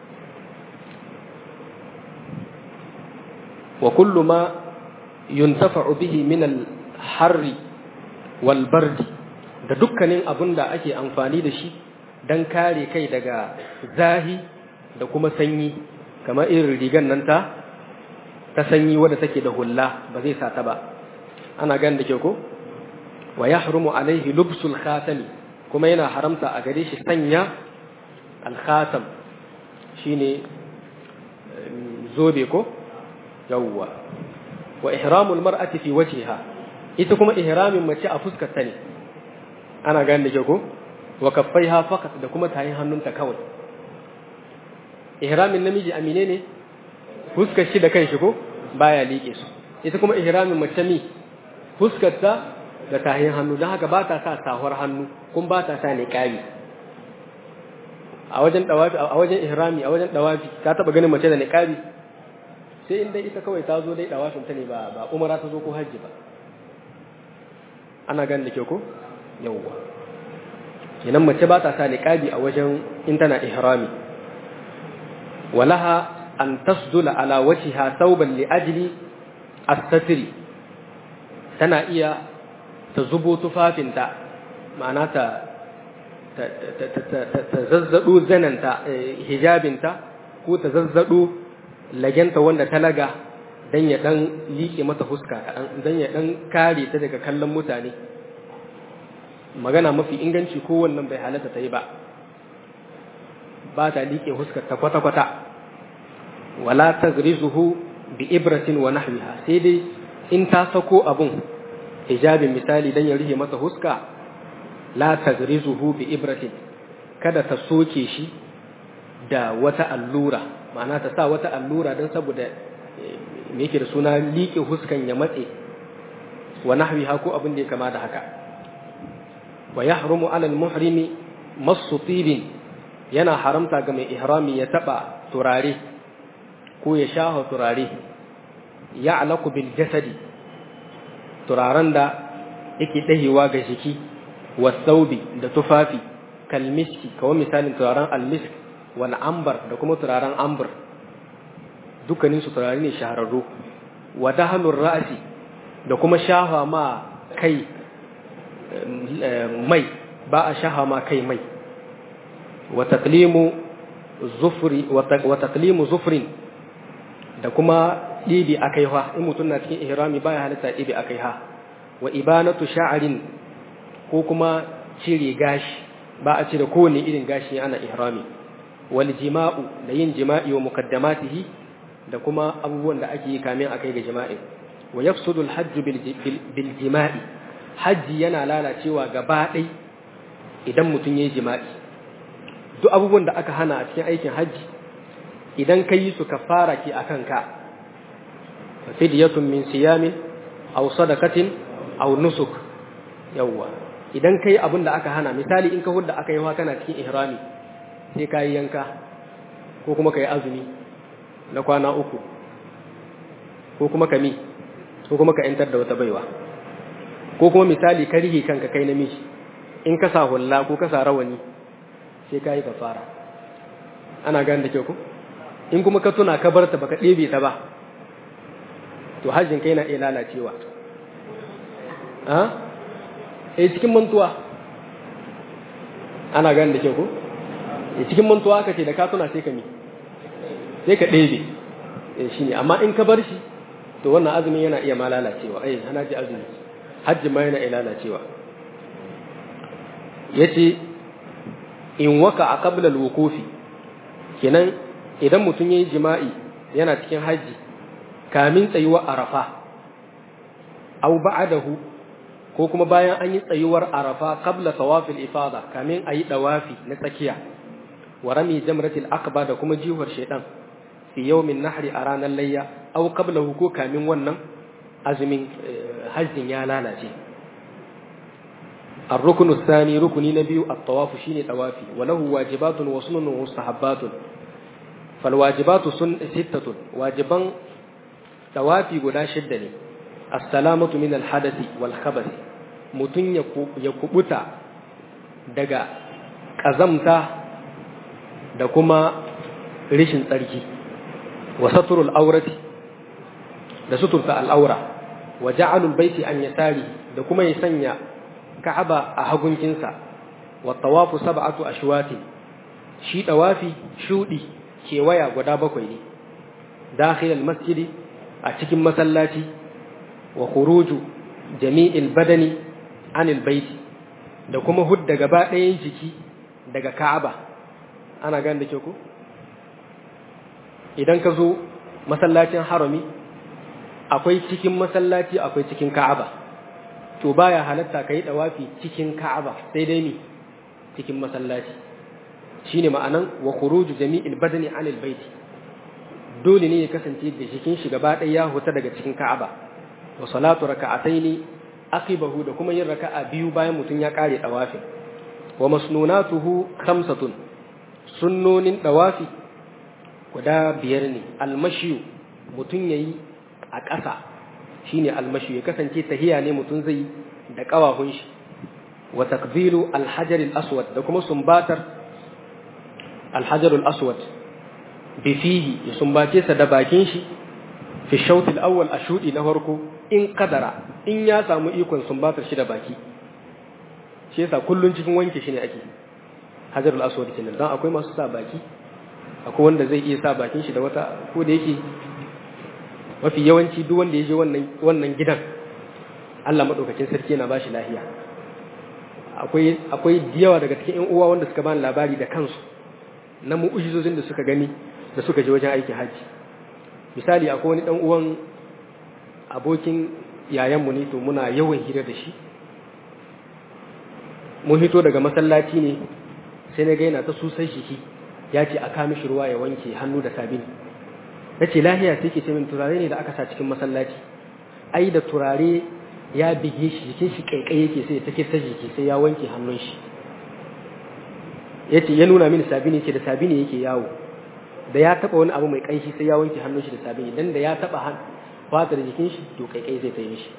wa kullu ma yuntafa'u bihi min al-harri wal bardi da dukkanin abun da ake amfani da shi dan kare kai daga zahi da kuma sanyi kamar irin rigan nan ta ta sanyi wadda take da hulla ba zai sa ta ba ana gan da ke ko wa yahrumu alaihi lubsul khatami kuma yana haramta a gare shi sanya alkhatam shine zobe ko yawwa wa ihramul mar'ati fi wajhiha ita kuma ihramin mace a fuskar ta ne ana gane da ke ko wa kaffaiha faqat da kuma tayin hannunta kawai ihramin namiji amine ne fuskar shi da kanshi ko baya liƙe su ita kuma ihramin mace mi fuskarta da tahin hannu don haka ba ta sa sahuwar hannu kuma ba ta sa niqabi a wajen dawafi a wajen ihrami a wajen dawafi ka taba ganin mace da niqabi sai in dai ita kawai ta zo dai dawafin ta ne ba ba umara ta zo ko hajji ba ana ganin da ke ko yawwa kenan mace ba ta sa niqabi a wajen in tana ihrami walaha an tasdula ala wajhiha thawban li ajli as-satri tana iya ta zubo tufafinta ma'ana ta ta zazzado zananta hijabinta ko ta zazzado lagenta wanda ta laga dan ya dan liƙe mata fuska dan ya dan kare ta daga kallon mutane magana mafi inganci ko wannan bai halatta ta yi ba ba ta liƙe fuskar ta kwata-kwata wala tagrizuhu bi ibratin wa nahwiha sai dai in ta sako abun hijabin misali dan ya rihe masa huska la tagrizuhu bi ibratin kada ta soke shi da wata allura ma'ana ta sa wata allura dan saboda me yake da suna liƙe huskan ya matse wa nahwiha ko abin da ya kama da haka wa yahrumu ala al-muhrimi masu tibin yana haramta ga mai ihrami ya taba turare ko ya shafa turare ya alaku bil jasadi turaren da yake dahewa ga jiki wasaubi da tufafi kalmiski kawai misalin turaren almisk wal ambar da kuma turaren ambar dukkanin su turare ne shahararru wa dahanur ra'si da kuma shafa ma kai mai ba a shafa ma kai mai wa taqlimu zufri wa taqlimu zufrin da kuma ɗibi a kaiha in mutum na cikin ihrami baya halitta ɗibi a kaiha wa ibanatu sha'arin ko kuma cire gashi ba a cire kowane irin gashi ana ihrami wal jima'u da yin jima'i wa muqaddamatihi da kuma abubuwan da ake yi kamin a kai ga jima'i wa yafsudu al hajj bil jima'i hajji yana lalacewa gaba ɗai idan mutum ya yi jima'i duk abubuwan da aka hana a cikin aikin hajji idan ka yi su kafara ke a kanka fidiyatun min siyamin aw sadakatin aw nusuk yawwa idan ka yi abin da aka hana misali in ka hudda aka yi kana cikin ihrami sai ka yi yanka ko kuma ka yi azumi na kwana uku ko kuma ka mi ko kuma ka yantar da wata baiwa ko kuma misali ka rige kanka kai namiji in ka sa hulla ko ka sa rawani sai ka yi kafara ana gane da kyau ko in kuma ka tuna ka barta baka ɗebe ta ba to hajjin kai na iya lalacewa a eh cikin mantuwa ana gane da kyau ko eh cikin mantuwa ka ce da ka tuna sai ka mi sai ka ɗebe eh shine amma in ka bar shi to wannan azumin yana iya ma lalacewa eh ana ji azumi hajji ma yana iya lalacewa yace in waka a qabla al-wuqufi kenan idan mutum yayi jima'i yana cikin haji kamin tsayuwar arafa aw ba'dahu ko kuma bayan an yi tsayuwar arafa qabla tawafil ifada kamin ayi dawafi na tsakiya wa rami jamratil aqba da kuma jihuwar shaytan fi yawmin nahri a ranar layya aw qablahu ko kamin wannan azumin hajjin ya lalace الركن الثاني ركن نبي الطواف شيني طوافي وله واجبات وسنن ومستحبات فالواجبات سن ستة واجبا طوافي غدا شدة السلامة من الحدث والخبث متن يكبتا دغا قزمتا da kuma rishin tsarki wa saturul aurati da suturta al'aura wa ja'alul baiti an yasari da kuma ya sanya ka'aba a hagunkinsa wa tawafu sab'atu ashwati shi tawafi shudi kewaya guda bakwai ne dakhil masjidi a cikin masallaci wa khuruju jami'il badani anil baiti da kuma hudda gaba ɗayan jiki daga ka'aba ana gane da ke ku idan ka zo masallacin harami akwai cikin masallaci akwai cikin ka'aba to baya halatta kai dawafi cikin Ka'aba sai dai ni cikin masallaci shine ma'anan wa khuruju jami'il badani 'anil bait dole ne ya kasance da jikin shi gaba ɗaya ya huta daga cikin Ka'aba wa salatu raka'ataini aqibahu da kuma yin raka'a biyu bayan mutun ya kare dawafin wa masnunatuhu khamsatun sunnonin dawafi guda biyar ne almashiyu mutun yayi a ƙasa shine almashiyu ya kasance tahiya ne mutun zai da kawahun shi wa takbilu alhajar aswad da kuma sumbatar alhajar aswad bi fihi ya sumbace sa da bakin shi fi shawt al-awwal ashudi na farko in kadara in ya samu ikon sumbatar shi da baki shi yasa kullun cikin wanke shi ne ake hajarul aswad kenan dan akwai masu sa baki akwai wanda zai iya sa bakin shi da wata ko da yake mafi yawanci duk wanda ya je wannan wannan gidan Allah madaukakin sarki yana bashi lafiya akwai akwai diyawa daga cikin ƴan uwa wanda suka bani labari da kansu na mu'ujizozin da suka gani da suka je wajen aikin haji misali akwai wani dan uwan abokin yayanmu ne to muna yawan hira da shi mun hito daga masallaci ne sai na gaina ta susai shi ya ce a kami shi ruwa ya wanke hannu da sabini na ce lahiya sai ke ce min turare ne da aka sa cikin masallaci ai da turare ya bige shi jikin shi kaikai yake sai ta ta jiki sai ya wanke hannun shi ya ce ya nuna mini sabini ce da sabini yake yawo da ya taba wani abu mai kanshi sai ya wanke hannun shi da sabini dan da ya taba fatar jikin shi to kaikai zai ta yi shi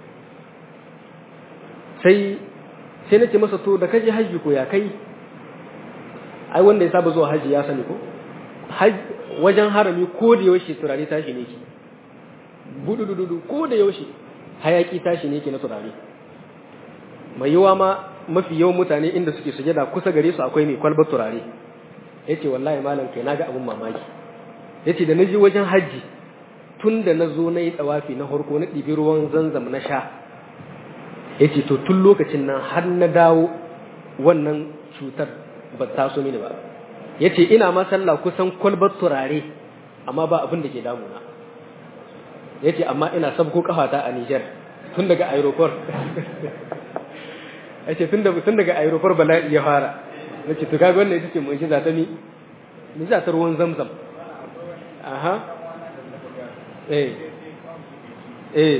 sai sai na ce masa to da kaje hajji ko ya kai ai wanda ya saba zuwa hajji ya sani ko wajen harami ko da yaushe turare tashi ne ki budududu ko da yaushe hayaki tashi ne ki na turare mai yawa ma mafi yawan mutane inda suke sujada kusa gare su akwai mai kwalbar turare yace wallahi malam kai naga abun mamaki yace da naji wajen hajji tun da na zo na yi tsawafi na harko na ɗibi ruwan zanzam na sha ya ce to tun lokacin nan har na dawo wannan cutar ba ta so mini ba ya ce ina ma sallah kusan kwalbar turare amma ba abin da ke damuna ya ce amma ina sabko kafata a Nijar tun daga aeroport ya ce tun daga aeroport bala'i ya fara na ce to kaga wannan ita ce mun shi zata ni ni zata ruwan zamzam aha eh eh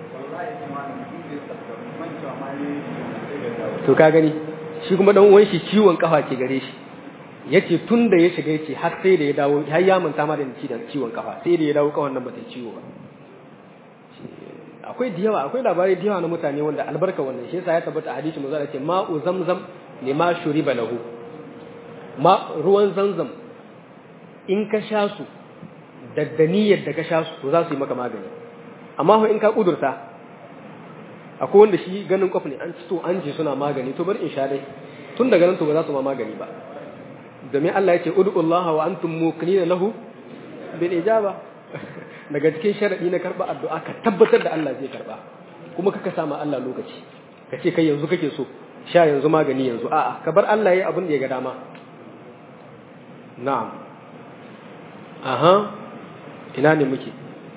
to ka gani shi kuma dan uwan shi ciwon kafa ke gare shi yace tun da ya shiga yace har sai da ya dawo har ya manta ma da ci da ciwon kafa sai da ya dawo kafan nan bata ciwo ba akwai diyawa akwai labarai diyawa na mutane wanda albarka wannan shi yasa ya tabbata a hadisi manzo ce ma'u zamzam lima shuriba lahu ma ruwan zamzam in ka sha su da niyyar da ka sha su to za su yi maka magani amma in ka kudurta akwai wanda shi ganin kwafi ne an ci to an ji suna magani to bar in sha dai tun daga nan to ba za su ma magani ba domin Allah ya ce ud'ullaha wa antum muqinina lahu bil ijaba daga cikin sharadi na karba addu'a ka tabbatar da Allah zai karba kuma kaka sama Allah lokaci ka ce kai yanzu kake so sha yanzu magani yanzu a'a ka bar Allah yayi abin da ya ga dama na'am aha ina ne muke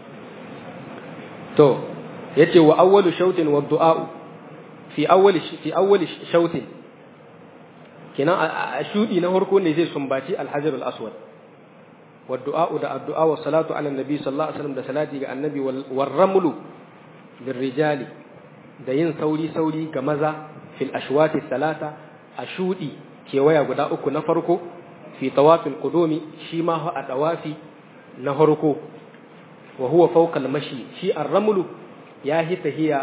to yace wa awwalu shautin wa du'a fi awwali fi awwali shautin kina a shudi na farko ne zai sumbaci al-hajar al-aswad wa du'a da addu'a wa salatu ala nabi sallallahu alaihi wasallam da salati ga annabi wal ramlu lirrijali da yin sauri sauri ga maza fil ashwati salata a shudi kewaya guda uku na farko fi tawafil qudumi shi ma a tawafi na farko wa huwa fawqa al-mashi shi ar-ramlu ya hi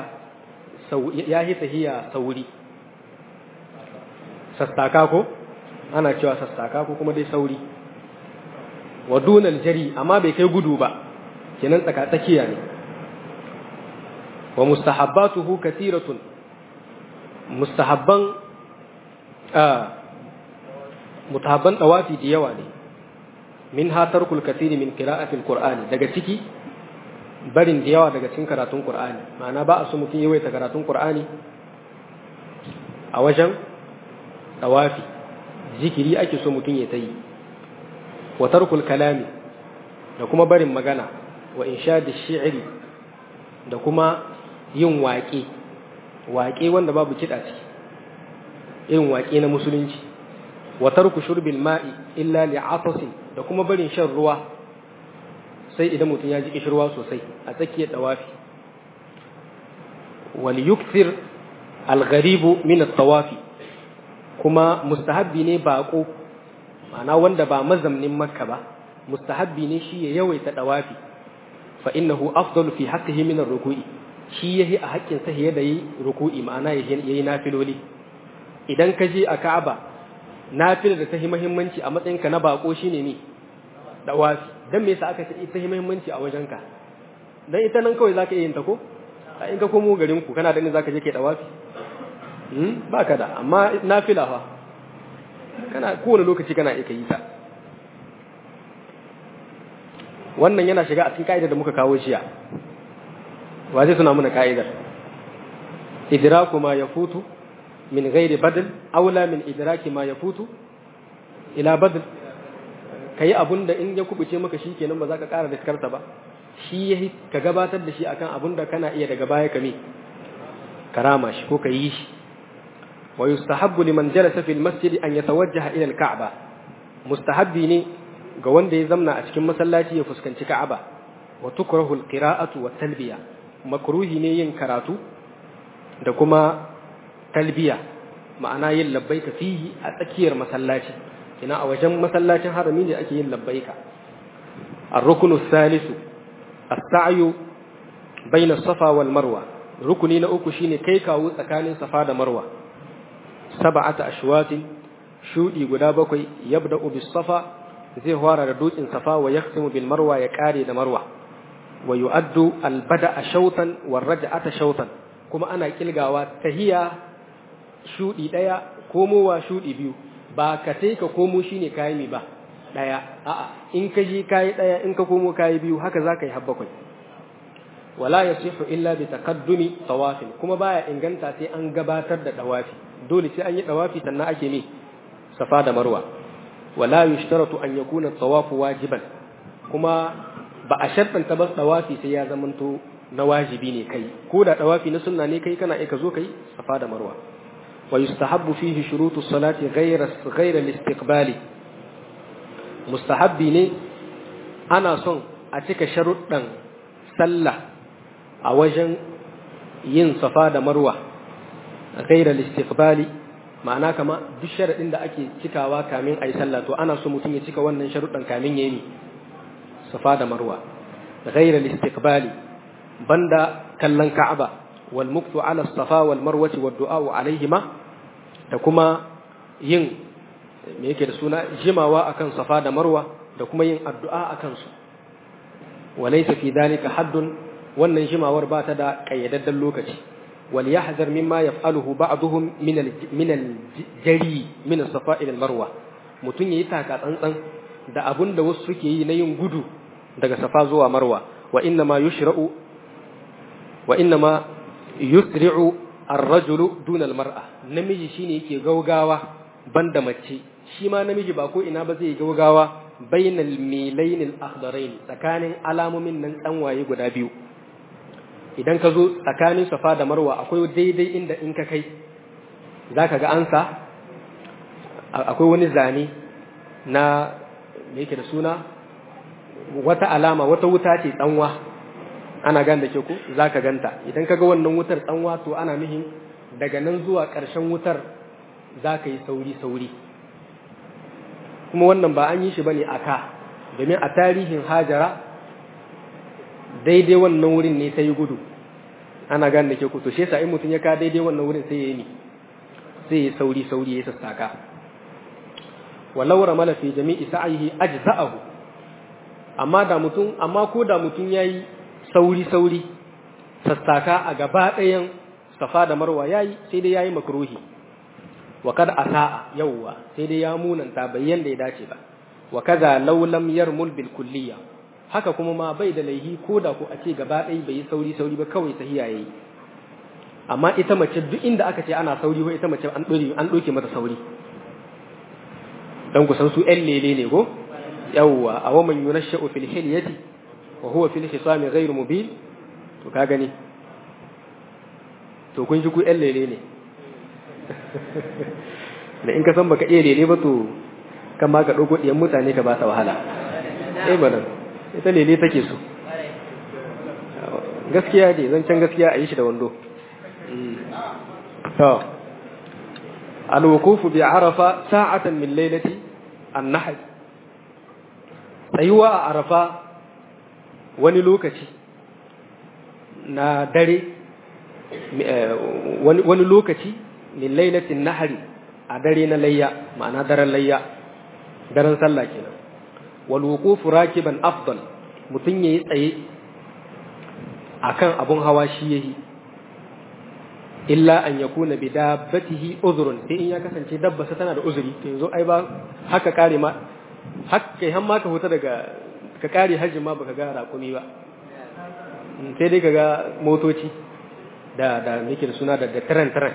tahiya sauri sassaka ko ana cewa sassaka ko kuma dai sauri wa dunal jari amma bai kai gudu ba kenan tsaka tsakiya ne wa mustahabbatuhu katiratun mustahabban mutahabban tawafi da yawa ne min ha tarkul kathiri min qira'atil qur'ani daga ciki barin da yawa daga cikin karatun Qur'ani ma'ana ba a so mutum yawaita karatun Qur'ani a wajen tawafi zikiri ake so mutum ya ta yi wa tarkul kalami da kuma barin magana wa inshadi shi'ri da kuma yin waƙe waƙe wanda babu kiɗa ciki irin waƙe na musulunci wa tarku shurbil ma'i illa li'atasin da kuma barin shan ruwa sai idan mutum ya ji kishirwa sosai a tsakiyar dawafi wal yukthir al gharibu min at tawafi kuma mustahabbi ne baƙo ma'ana wanda ba mazamnin makka ba mustahabbi ne shi ya yawaita dawafi fa innahu afdalu fi haqqihi min ar-ruku'i shi yahi a haƙƙin sa da yi ruku'i ma'ana yayi nafiloli idan ka je a Ka'aba nafilar da ta yi muhimmanci a matsayin ka na bako shine ne dawafi dan me yasa aka ce ita yi muhimmanci a wajenka dan ita nan kawai zaka iya yin ta ko a in ka komo garin ku kana da ni zaka je kai dawafi hmm baka da amma nafila fa kana kowane lokaci kana iya yi ta wannan yana shiga a cikin ka'idar da muka kawo shiya wa zai suna muna ka'idar idraku ma yafutu min ghairi badal aula min idraki ma yafutu ila badal kai abun da in ya kubuce maka shikenan ba za ka ƙara diskarta ba shi yahi ka gabatar da shi akan abun da kana iya daga baya kame karama shi ko ka yi shi wa yustahabbu liman jalasa fil masjid an yatawajjaha ila al-ka'ba mustahabbi ne ga wanda ya zamna a cikin masallaci ya fuskanci Ka'aba wa tukrahu al-qira'atu wa talbiya makruhi ne yin karatu da kuma talbiya ma'ana yin labbaika fihi a tsakiyar masallaci ina a wajen masallacin harami ne ake yin labbaika ar-ruknu thalithu as-sa'yu bayna safa wal marwa rukuni na uku shine kai kawo tsakanin safa da marwa sab'ata ashwatin shudi guda bakwai yabda'u bis safa zai fara da dutsen safa wa yaqsimu bil marwa ya kare da marwa wa yu'addu al bada'a shawtan wa raj'ata shawtan kuma ana kilgawa tahiya shudi daya komowa shudi biyu ba ka sai ka komo shine kayi mi ba daya a'a in ka ji kayi daya in ka komo kayi biyu haka zaka yi har bakwai wala yasihu illa bi taqaddumi tawafin kuma baya inganta sai an gabatar da dawafi dole sai an yi dawafi sannan ake ne safa da marwa wala yushtaratu an yakuna tawafu wajiban kuma ba a shartanta ba dawafi sai ya zamanto na wajibi ne kai ko da dawafi na sunna ne kai kana ka zo kai safa da marwa wa yustahabbu fihi shurutu salati ghayra ghayra al-istiqbali mustahabbi ne ana son a cika sharuɗan sallah a wajen yin safa da marwa ghayra al-istiqbali ma'ana kama duk sharaɗin da ake cikawa kamin a yi sallah to ana so mutum ya cika wannan sharuɗan kamin ya yi safa da marwa ghayra al-istiqbali banda kallon ka'aba wal muktu ala safa wal marwati wad du'a alaihima da kuma yin me yake da suna jimawa akan safa da marwa da kuma yin addu'a akan su walaysa fi dhalika haddun wannan jimawar ba ta da kayyadaddan lokaci wal yahzar mimma yaf'aluhu ba'dhum min al min al jari min safa ila al marwa mutun yayi taka tsantsan da abun da wasu suke yi na yin gudu daga safa zuwa marwa wa inna ma yushra'u wa inna ma yusri'u ar-rajulu duna al-mar'a namiji shine yake gaugawa banda mace shi ma namiji ba ko ina ba zai gaugawa bainal milain al-akhdarain tsakanin alamomin nan tsanwaye guda biyu idan ka zo tsakanin safa da marwa akwai daidai inda in ka kai zaka ga ansa akwai wani zane na me yake da suna wata alama wata wuta ce tsanwa ana gan da ke ku za ka ganta idan ka ga wannan wutar tsanwa to ana nuhin daga nan zuwa ƙarshen wutar za ka yi sauri-sauri kuma wannan ba an yi shi ba ne a ka domin a tarihin hajara daidai wannan wurin ne ta yi gudu ana gan da ke ku to shi yasa in mutum ya ka daidai wannan wurin sai ya yi sai ya sauri-sauri ya sassaka walau ramala fi jami'i sa'ihi ajza'ahu amma da mutum amma ko da mutum yayi sauri-sauri sassaka a gaba ɗayan safa da marwa yayi sai dai yayi makruhi wa kada asa'a yawwa sai dai ya munanta bayyan da ya dace ba wa kaza law lam yarmul bil kulliya haka kuma ma bai da laihi ko da ko a ce gaba ɗaya bai yi sauri-sauri ba kawai tahiya yayi amma ita mace duk inda aka ce ana sauri ko ita mace an ɗore an ɗauke mata sauri dan kusan su ƴan lele ne ko yawwa a waman yunashsha'u fil hilyati wa huwa fil hisami ghayr mubin to ka gani to kun ji ku ƴan lele ne da in ka san baka iya lele ba to kan ma ka ɗauko ɗiyan mutane ka ba ta wahala eh ba ita lele take so gaskiya ne zancen gaskiya a yi shi da wando to alwukufu bi arafa sa'atan min lailati an-nahl tsayuwa a arafa wani lokaci na dare wani lokaci min lailatin nahari a dare na layya ma'ana daren layya daren sallah kenan wal wuqufu rakiban afdal mutun yayi tsaye akan abun hawa shi yayi illa an yakuna bi dabbatihi uzrun sai in ya kasance dabba tana da uzuri to yanzu ai ba haka kare ma haka kai har ma ka huta daga ka kare hajji ma baka ga raƙumi ba sai dai kaga motoci da da nake da suna da da tren tren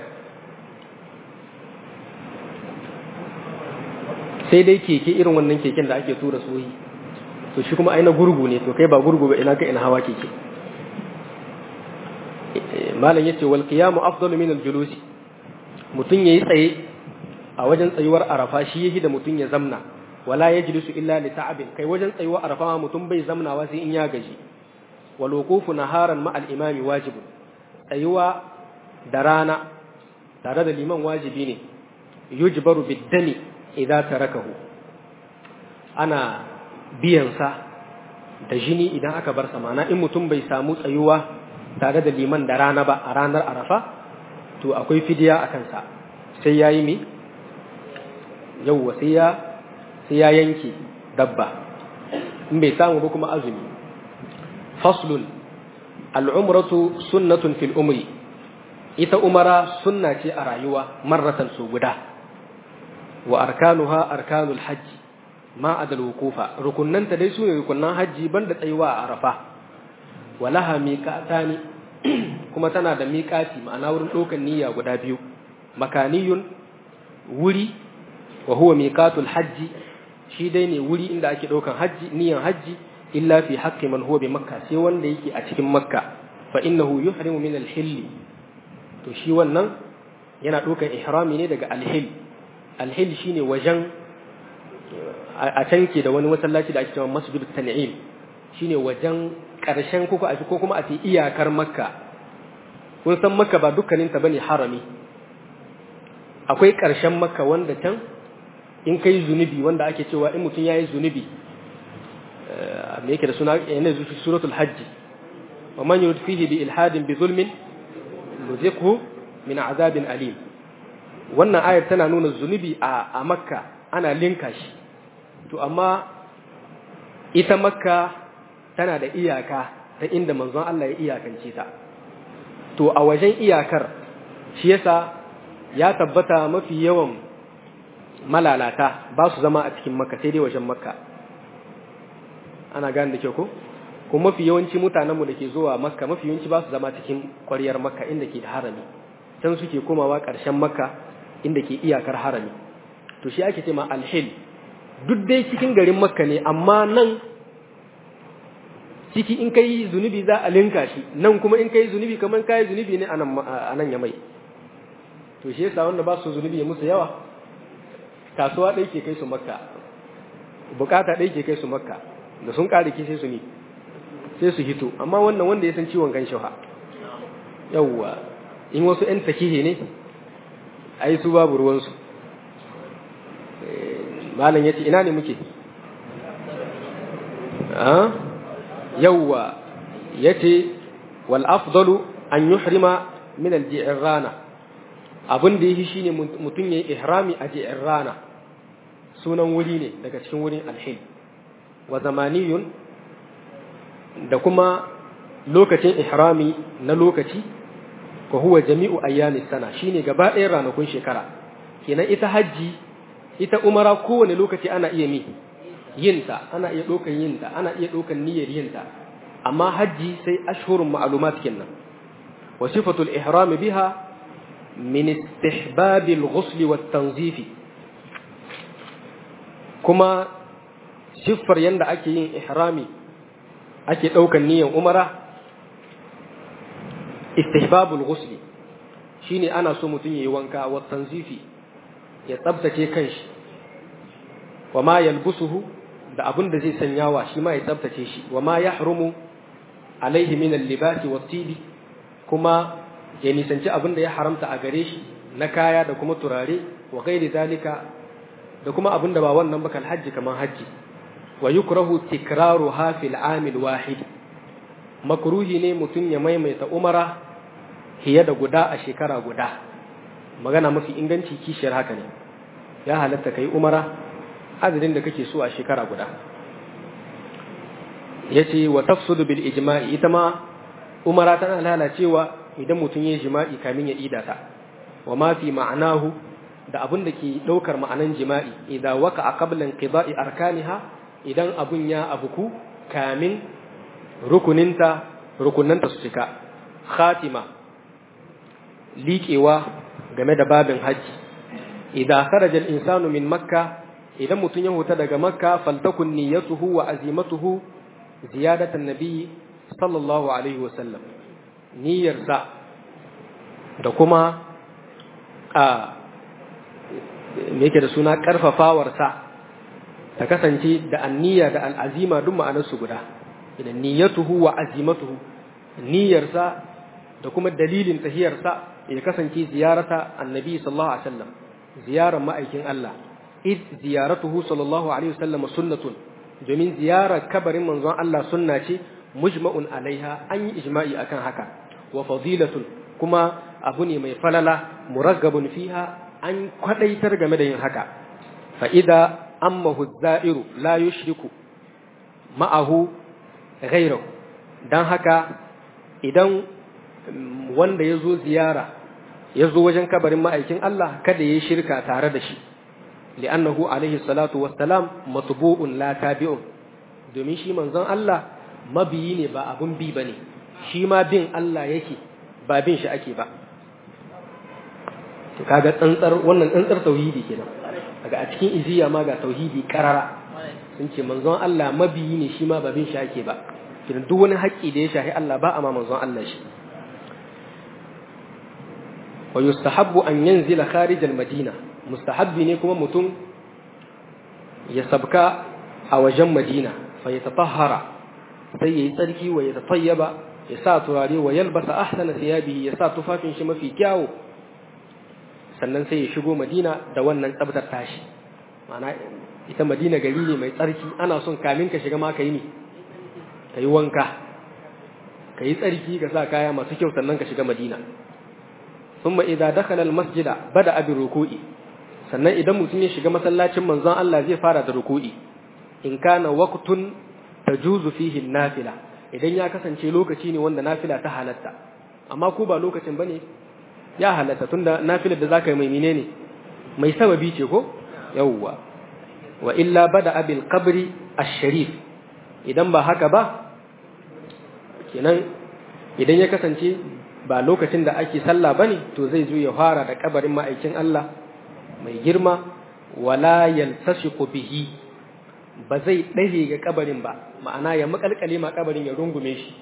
sai dai keke irin wannan keken da ake tura soyi to shi kuma aina gurgu ne to kai ba gurgu ba ina ka ina hawa keke malam yace wal qiyamu afdalu min al julusi mutun yayi tsaye a wajen tsayuwar arafa shi yahi da mutun ya zamna wala yajlisu illa li ta'abin kai wajen tsayuwar arafa mutun bai zamnawa sai in ya gaji wal wuqufu naharan ma al imami wajibun tsayuwa da rana tare da liman wajibi ne yujbaru bid dami idza tarakahu ana biyan sa da jini idan aka bar sa mana in mutum bai samu tsayuwa tare da liman da rana ba a ranar arafa to akwai fidiya a kansa sai ya yi mi yauwa sai ya sai ya yanke dabba in bai samu ba kuma azumi faslun al'umratu sunnatun fil umri ita umara sunna ce a rayuwa marratan su guda wa arkanuha arkanul hajji ma adal wukufa rukunnanta dai su ne rukunnan hajji banda tsayuwa a arafa walaha miƙatani kuma tana da miƙati ma'ana wurin ɗaukan niyya guda biyu makaniyun wuri wa huwa miƙatul hajji shi dai ne wuri inda ake ɗaukan hajji niyyan hajji illa fi haqqi man huwa bi makka sai wanda yake a cikin makka fa innahu yuhrimu min al-hill to shi wannan yana ɗaukan ihrami ne daga al-hill al-hill shine wajen a can ke da wani masallaci da ake cewa masjid tan'im shine wajen ƙarshen kuka a ko kuma a ce iyakar makka kun san makka ba dukkaninta bane harami akwai ƙarshen makka wanda can in kai zunubi wanda ake cewa in mutum yayi zunubi me yake da suna yana zuci suratul hajj wa man yurid fihi bi ilhadin bi zulmin nuziqhu min azabin alim wannan ayar tana nuna zunubi a a makka ana linka shi to amma ita makka tana da iyaka ta inda manzon Allah ya iyakance ta to a wajen iyakar shi yasa ya tabbata mafi yawan malalata ba su zama a cikin makka sai dai wajen makka ana gane da kyau ko kuma mafi yawanci mutanenmu da ke zuwa makka mafi yawanci ba su zama cikin ƙwaryar makka inda ke da harami can suke komawa ƙarshen makka inda ke iyakar harami to shi ake ce ma alhil duk dai cikin garin makka ne amma nan ciki in kai zunubi za a linka shi nan kuma in kai zunubi kamar kai zunubi ne a nan ya mai to shi yasa wanda ba su zunubi ya musu yawa kasuwa ɗai ke kai su makka bukata ɗai ke kai su makka da sun ƙare ki sai su ni sai su hito amma wannan wanda ya san ciwon kan shauha yawwa in wasu ‘yan takihe ne ai su babu ruwansu malam ya ce ina ne muke yawwa ya ce wal afdalu an yuhrima min al-ji'rana abin da yake shine mutum yayi ihrami a ji'rana sunan wuri ne daga cikin wurin alhil wa zamaniyun da kuma lokacin ihrami na lokaci ko huwa jami'u ayyamis sana shine gaba ɗayan ranakun shekara kenan ita hajji ita umara kowane lokaci ana iya mi yinta ana iya ɗaukan yinta ana iya ɗaukan niyyar yinta amma hajji sai ashhurun ma'lumat kenan wa sifatul ihram biha min istihbab al-ghusl wa tanzif kuma siffar yanda ake yin ihrami ake ɗaukan niyyar umara istihbab al-ghusl shine ana so mutum yayi wanka wa tanzifi ya tsabtace kanshi wa ma yalbusuhu da abin da zai sanyawa shi ma ya tsabtace shi wa ma yahrumu alaihi min al-libasi wat-tibi kuma ya nisanci abin da ya haramta a gare shi na kaya da kuma turare wa gairi zalika da kuma abin da ba wannan bakal hajji kaman hajji wa yukrahu tikraruha fil amil wahid makruhi ne mutum ya maimaita umara hiye da guda a shekara guda magana mafi inganci kishiyar haka ne ya halatta kai umara adadin da kake so a shekara guda yace wa tafsudu bil ijma'i ita ma umara tana lalacewa idan mutum ya jima'i kamin ya ida ta wa ma fi ma'anahu da abin da ke daukar ma'anan jima'i idan waka a qablan qida'i arkaniha idan abun ya abuku kamin rukuninta rukunanta su cika khatima liƙewa game da babin hajji idan kharaja al-insanu min makka idan mutum ya huta daga makka faltakun niyyatuhu wa azimatuhu ziyadatan nabiyyi sallallahu alaihi wasallam niyyarsa da kuma a me yake da suna karfafawarsa ta kasance da anniya da al'azima duk ma'anarsu guda idan niyyatuhu wa azimatuhu niyyarsa da kuma dalilin tahiyarsa ya kasance ziyarata annabi sallallahu alaihi wasallam ziyarar ma'aikin Allah id ziyaratuhu sallallahu alaihi wasallam sunnatun domin ziyarar kabarin manzon Allah sunna ce mujma'un alaiha an yi ijma'i akan haka wa fadilatun kuma abu ne mai falala muraggabun fiha an kwadaitar game da yin haka fa idza ammahu za'iru la yushriku ma'ahu ghayrahu dan haka idan wanda ya zo ziyara ya zo wajen kabarin ma'aikin Allah kada ya yi shirka tare da shi li'annahu alaihi salatu wassalam matbu'un la tabi'un domin shi manzon Allah mabiyi ne ba abun bi bane shi ma bin Allah yake ba bin shi ake ba to kaga tsantsar wannan tsantsar tauhidi kenan daga a cikin iziya ma ga tauhidi karara sun ce manzon Allah mabiyi ne shi ma ba bin shi ake ba kidan duk wani haƙƙi da ya shahi Allah ba a ma manzon Allah shi wa yustahabbu an yanzila kharij al-madina mustahabbi ne kuma mutum ya sabka a wajen Madina fa yatatahhara sai yayi tsarki wa ya tatayyaba ya sa turare wa yalbasa ahsana thiyabihi ya sa tufafin shi mafi kyawu sannan sai ya shigo Madina da wannan tsabtar tashi ma'ana ita Madina gari ne mai tsarki ana son kamin ka shiga ma ka yi ne ka yi wanka ka yi tsarki ka sa kaya masu kyau sannan ka shiga Madina thumma idza dakhala al-masjida bada bi ruku'i sannan idan mutum ya shiga masallacin manzon Allah zai fara da ruku'i in kana waqtun tajuzu fihi nafila idan ya kasance lokaci ne wanda nafila ta halatta amma ko ba lokacin bane ya halatta tunda nafilar da zaka yi mai menene mai sababi ce ko yawwa wa illa bada abil qabri ash-sharif idan ba haka ba kenan idan ya kasance ba lokacin da ake sallah bane to zai zo ya fara da kabarin ma'aikin Allah mai girma wala yaltasiqu bihi ba zai ɗage ga kabarin ba ma'ana ya makalkale ma kabarin ya rungume shi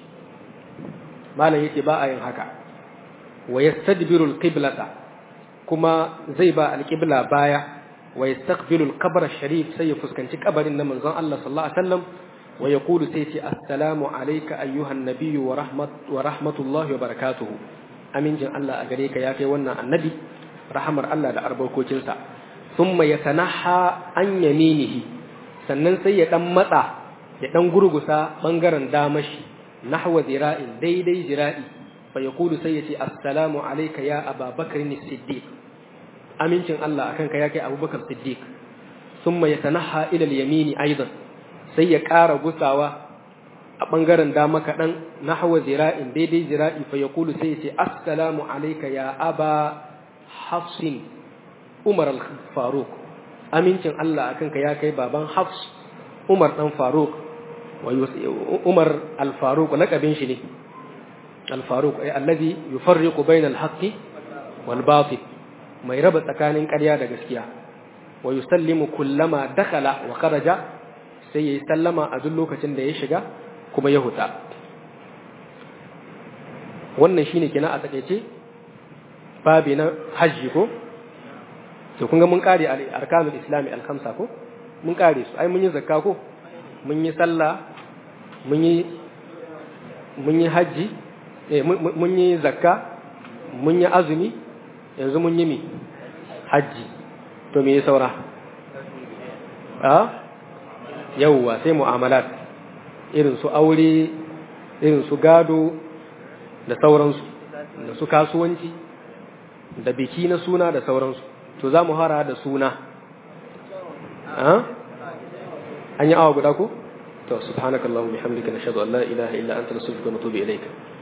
malam yake ba a yin haka wa yastadbiru alqiblata kuma zai ba alqibla baya wa yastaqbilu alqabr sharif sai ya fuskanci kabarin na manzon Allah sallallahu alaihi wasallam wa yaqulu sai ce assalamu alayka ayyuhan nabiyyu wa rahmat wa rahmatullahi wa barakatuhu amincin Allah a gare ka ya kai wannan annabi rahamar Allah da albarkocinsa thumma yatanaha an yaminihi sannan sai ya dan matsa ya dan gurgusa bangaren damashi nahwa zira'in daidai zira'i fa yaqulu sai ya ce assalamu alayka ya ababakar as-siddiq amincin Allah akan ka ya kai abubakar siddiq thumma yatanaha ila al-yamini aidan sai ya ƙara gusawa a bangaren dama kaɗan nahwa zira'in daidai zira'i fa yaqulu sai ya ce assalamu alayka ya aba hafsin umar al-faruq amincin Allah akan ka ya kai baban hafs umar dan faruq wa umar al-faruq lakabin shi ne al-faruq ay alladhi yufarriqu bayna al-haqqi wal batil mai raba tsakanin ƙarya da gaskiya wa yusallimu kullama dakhala wa kharaja sai yayi sallama a duk lokacin da ya shiga kuma ya huta wannan shine kina a takeice babi na hajji ko to kun ga mun kare arkanul islami al-khamsa ko mun kare su ai mun yi zakka ko mun yi sallah mun yi mun yi hajji eh mun yi zakka mun yi azumi yanzu mun yi mi hajji to me ya saura a yawwa sai mu'amalat irin su aure irin su gado da sauransu da su kasuwanci da biki na suna da sauransu to za mu hara da suna an yi awa guda ko to subhanakallahumma bihamdika nashhadu an la ilaha illa anta nastaghfiruka wa natubu ilayka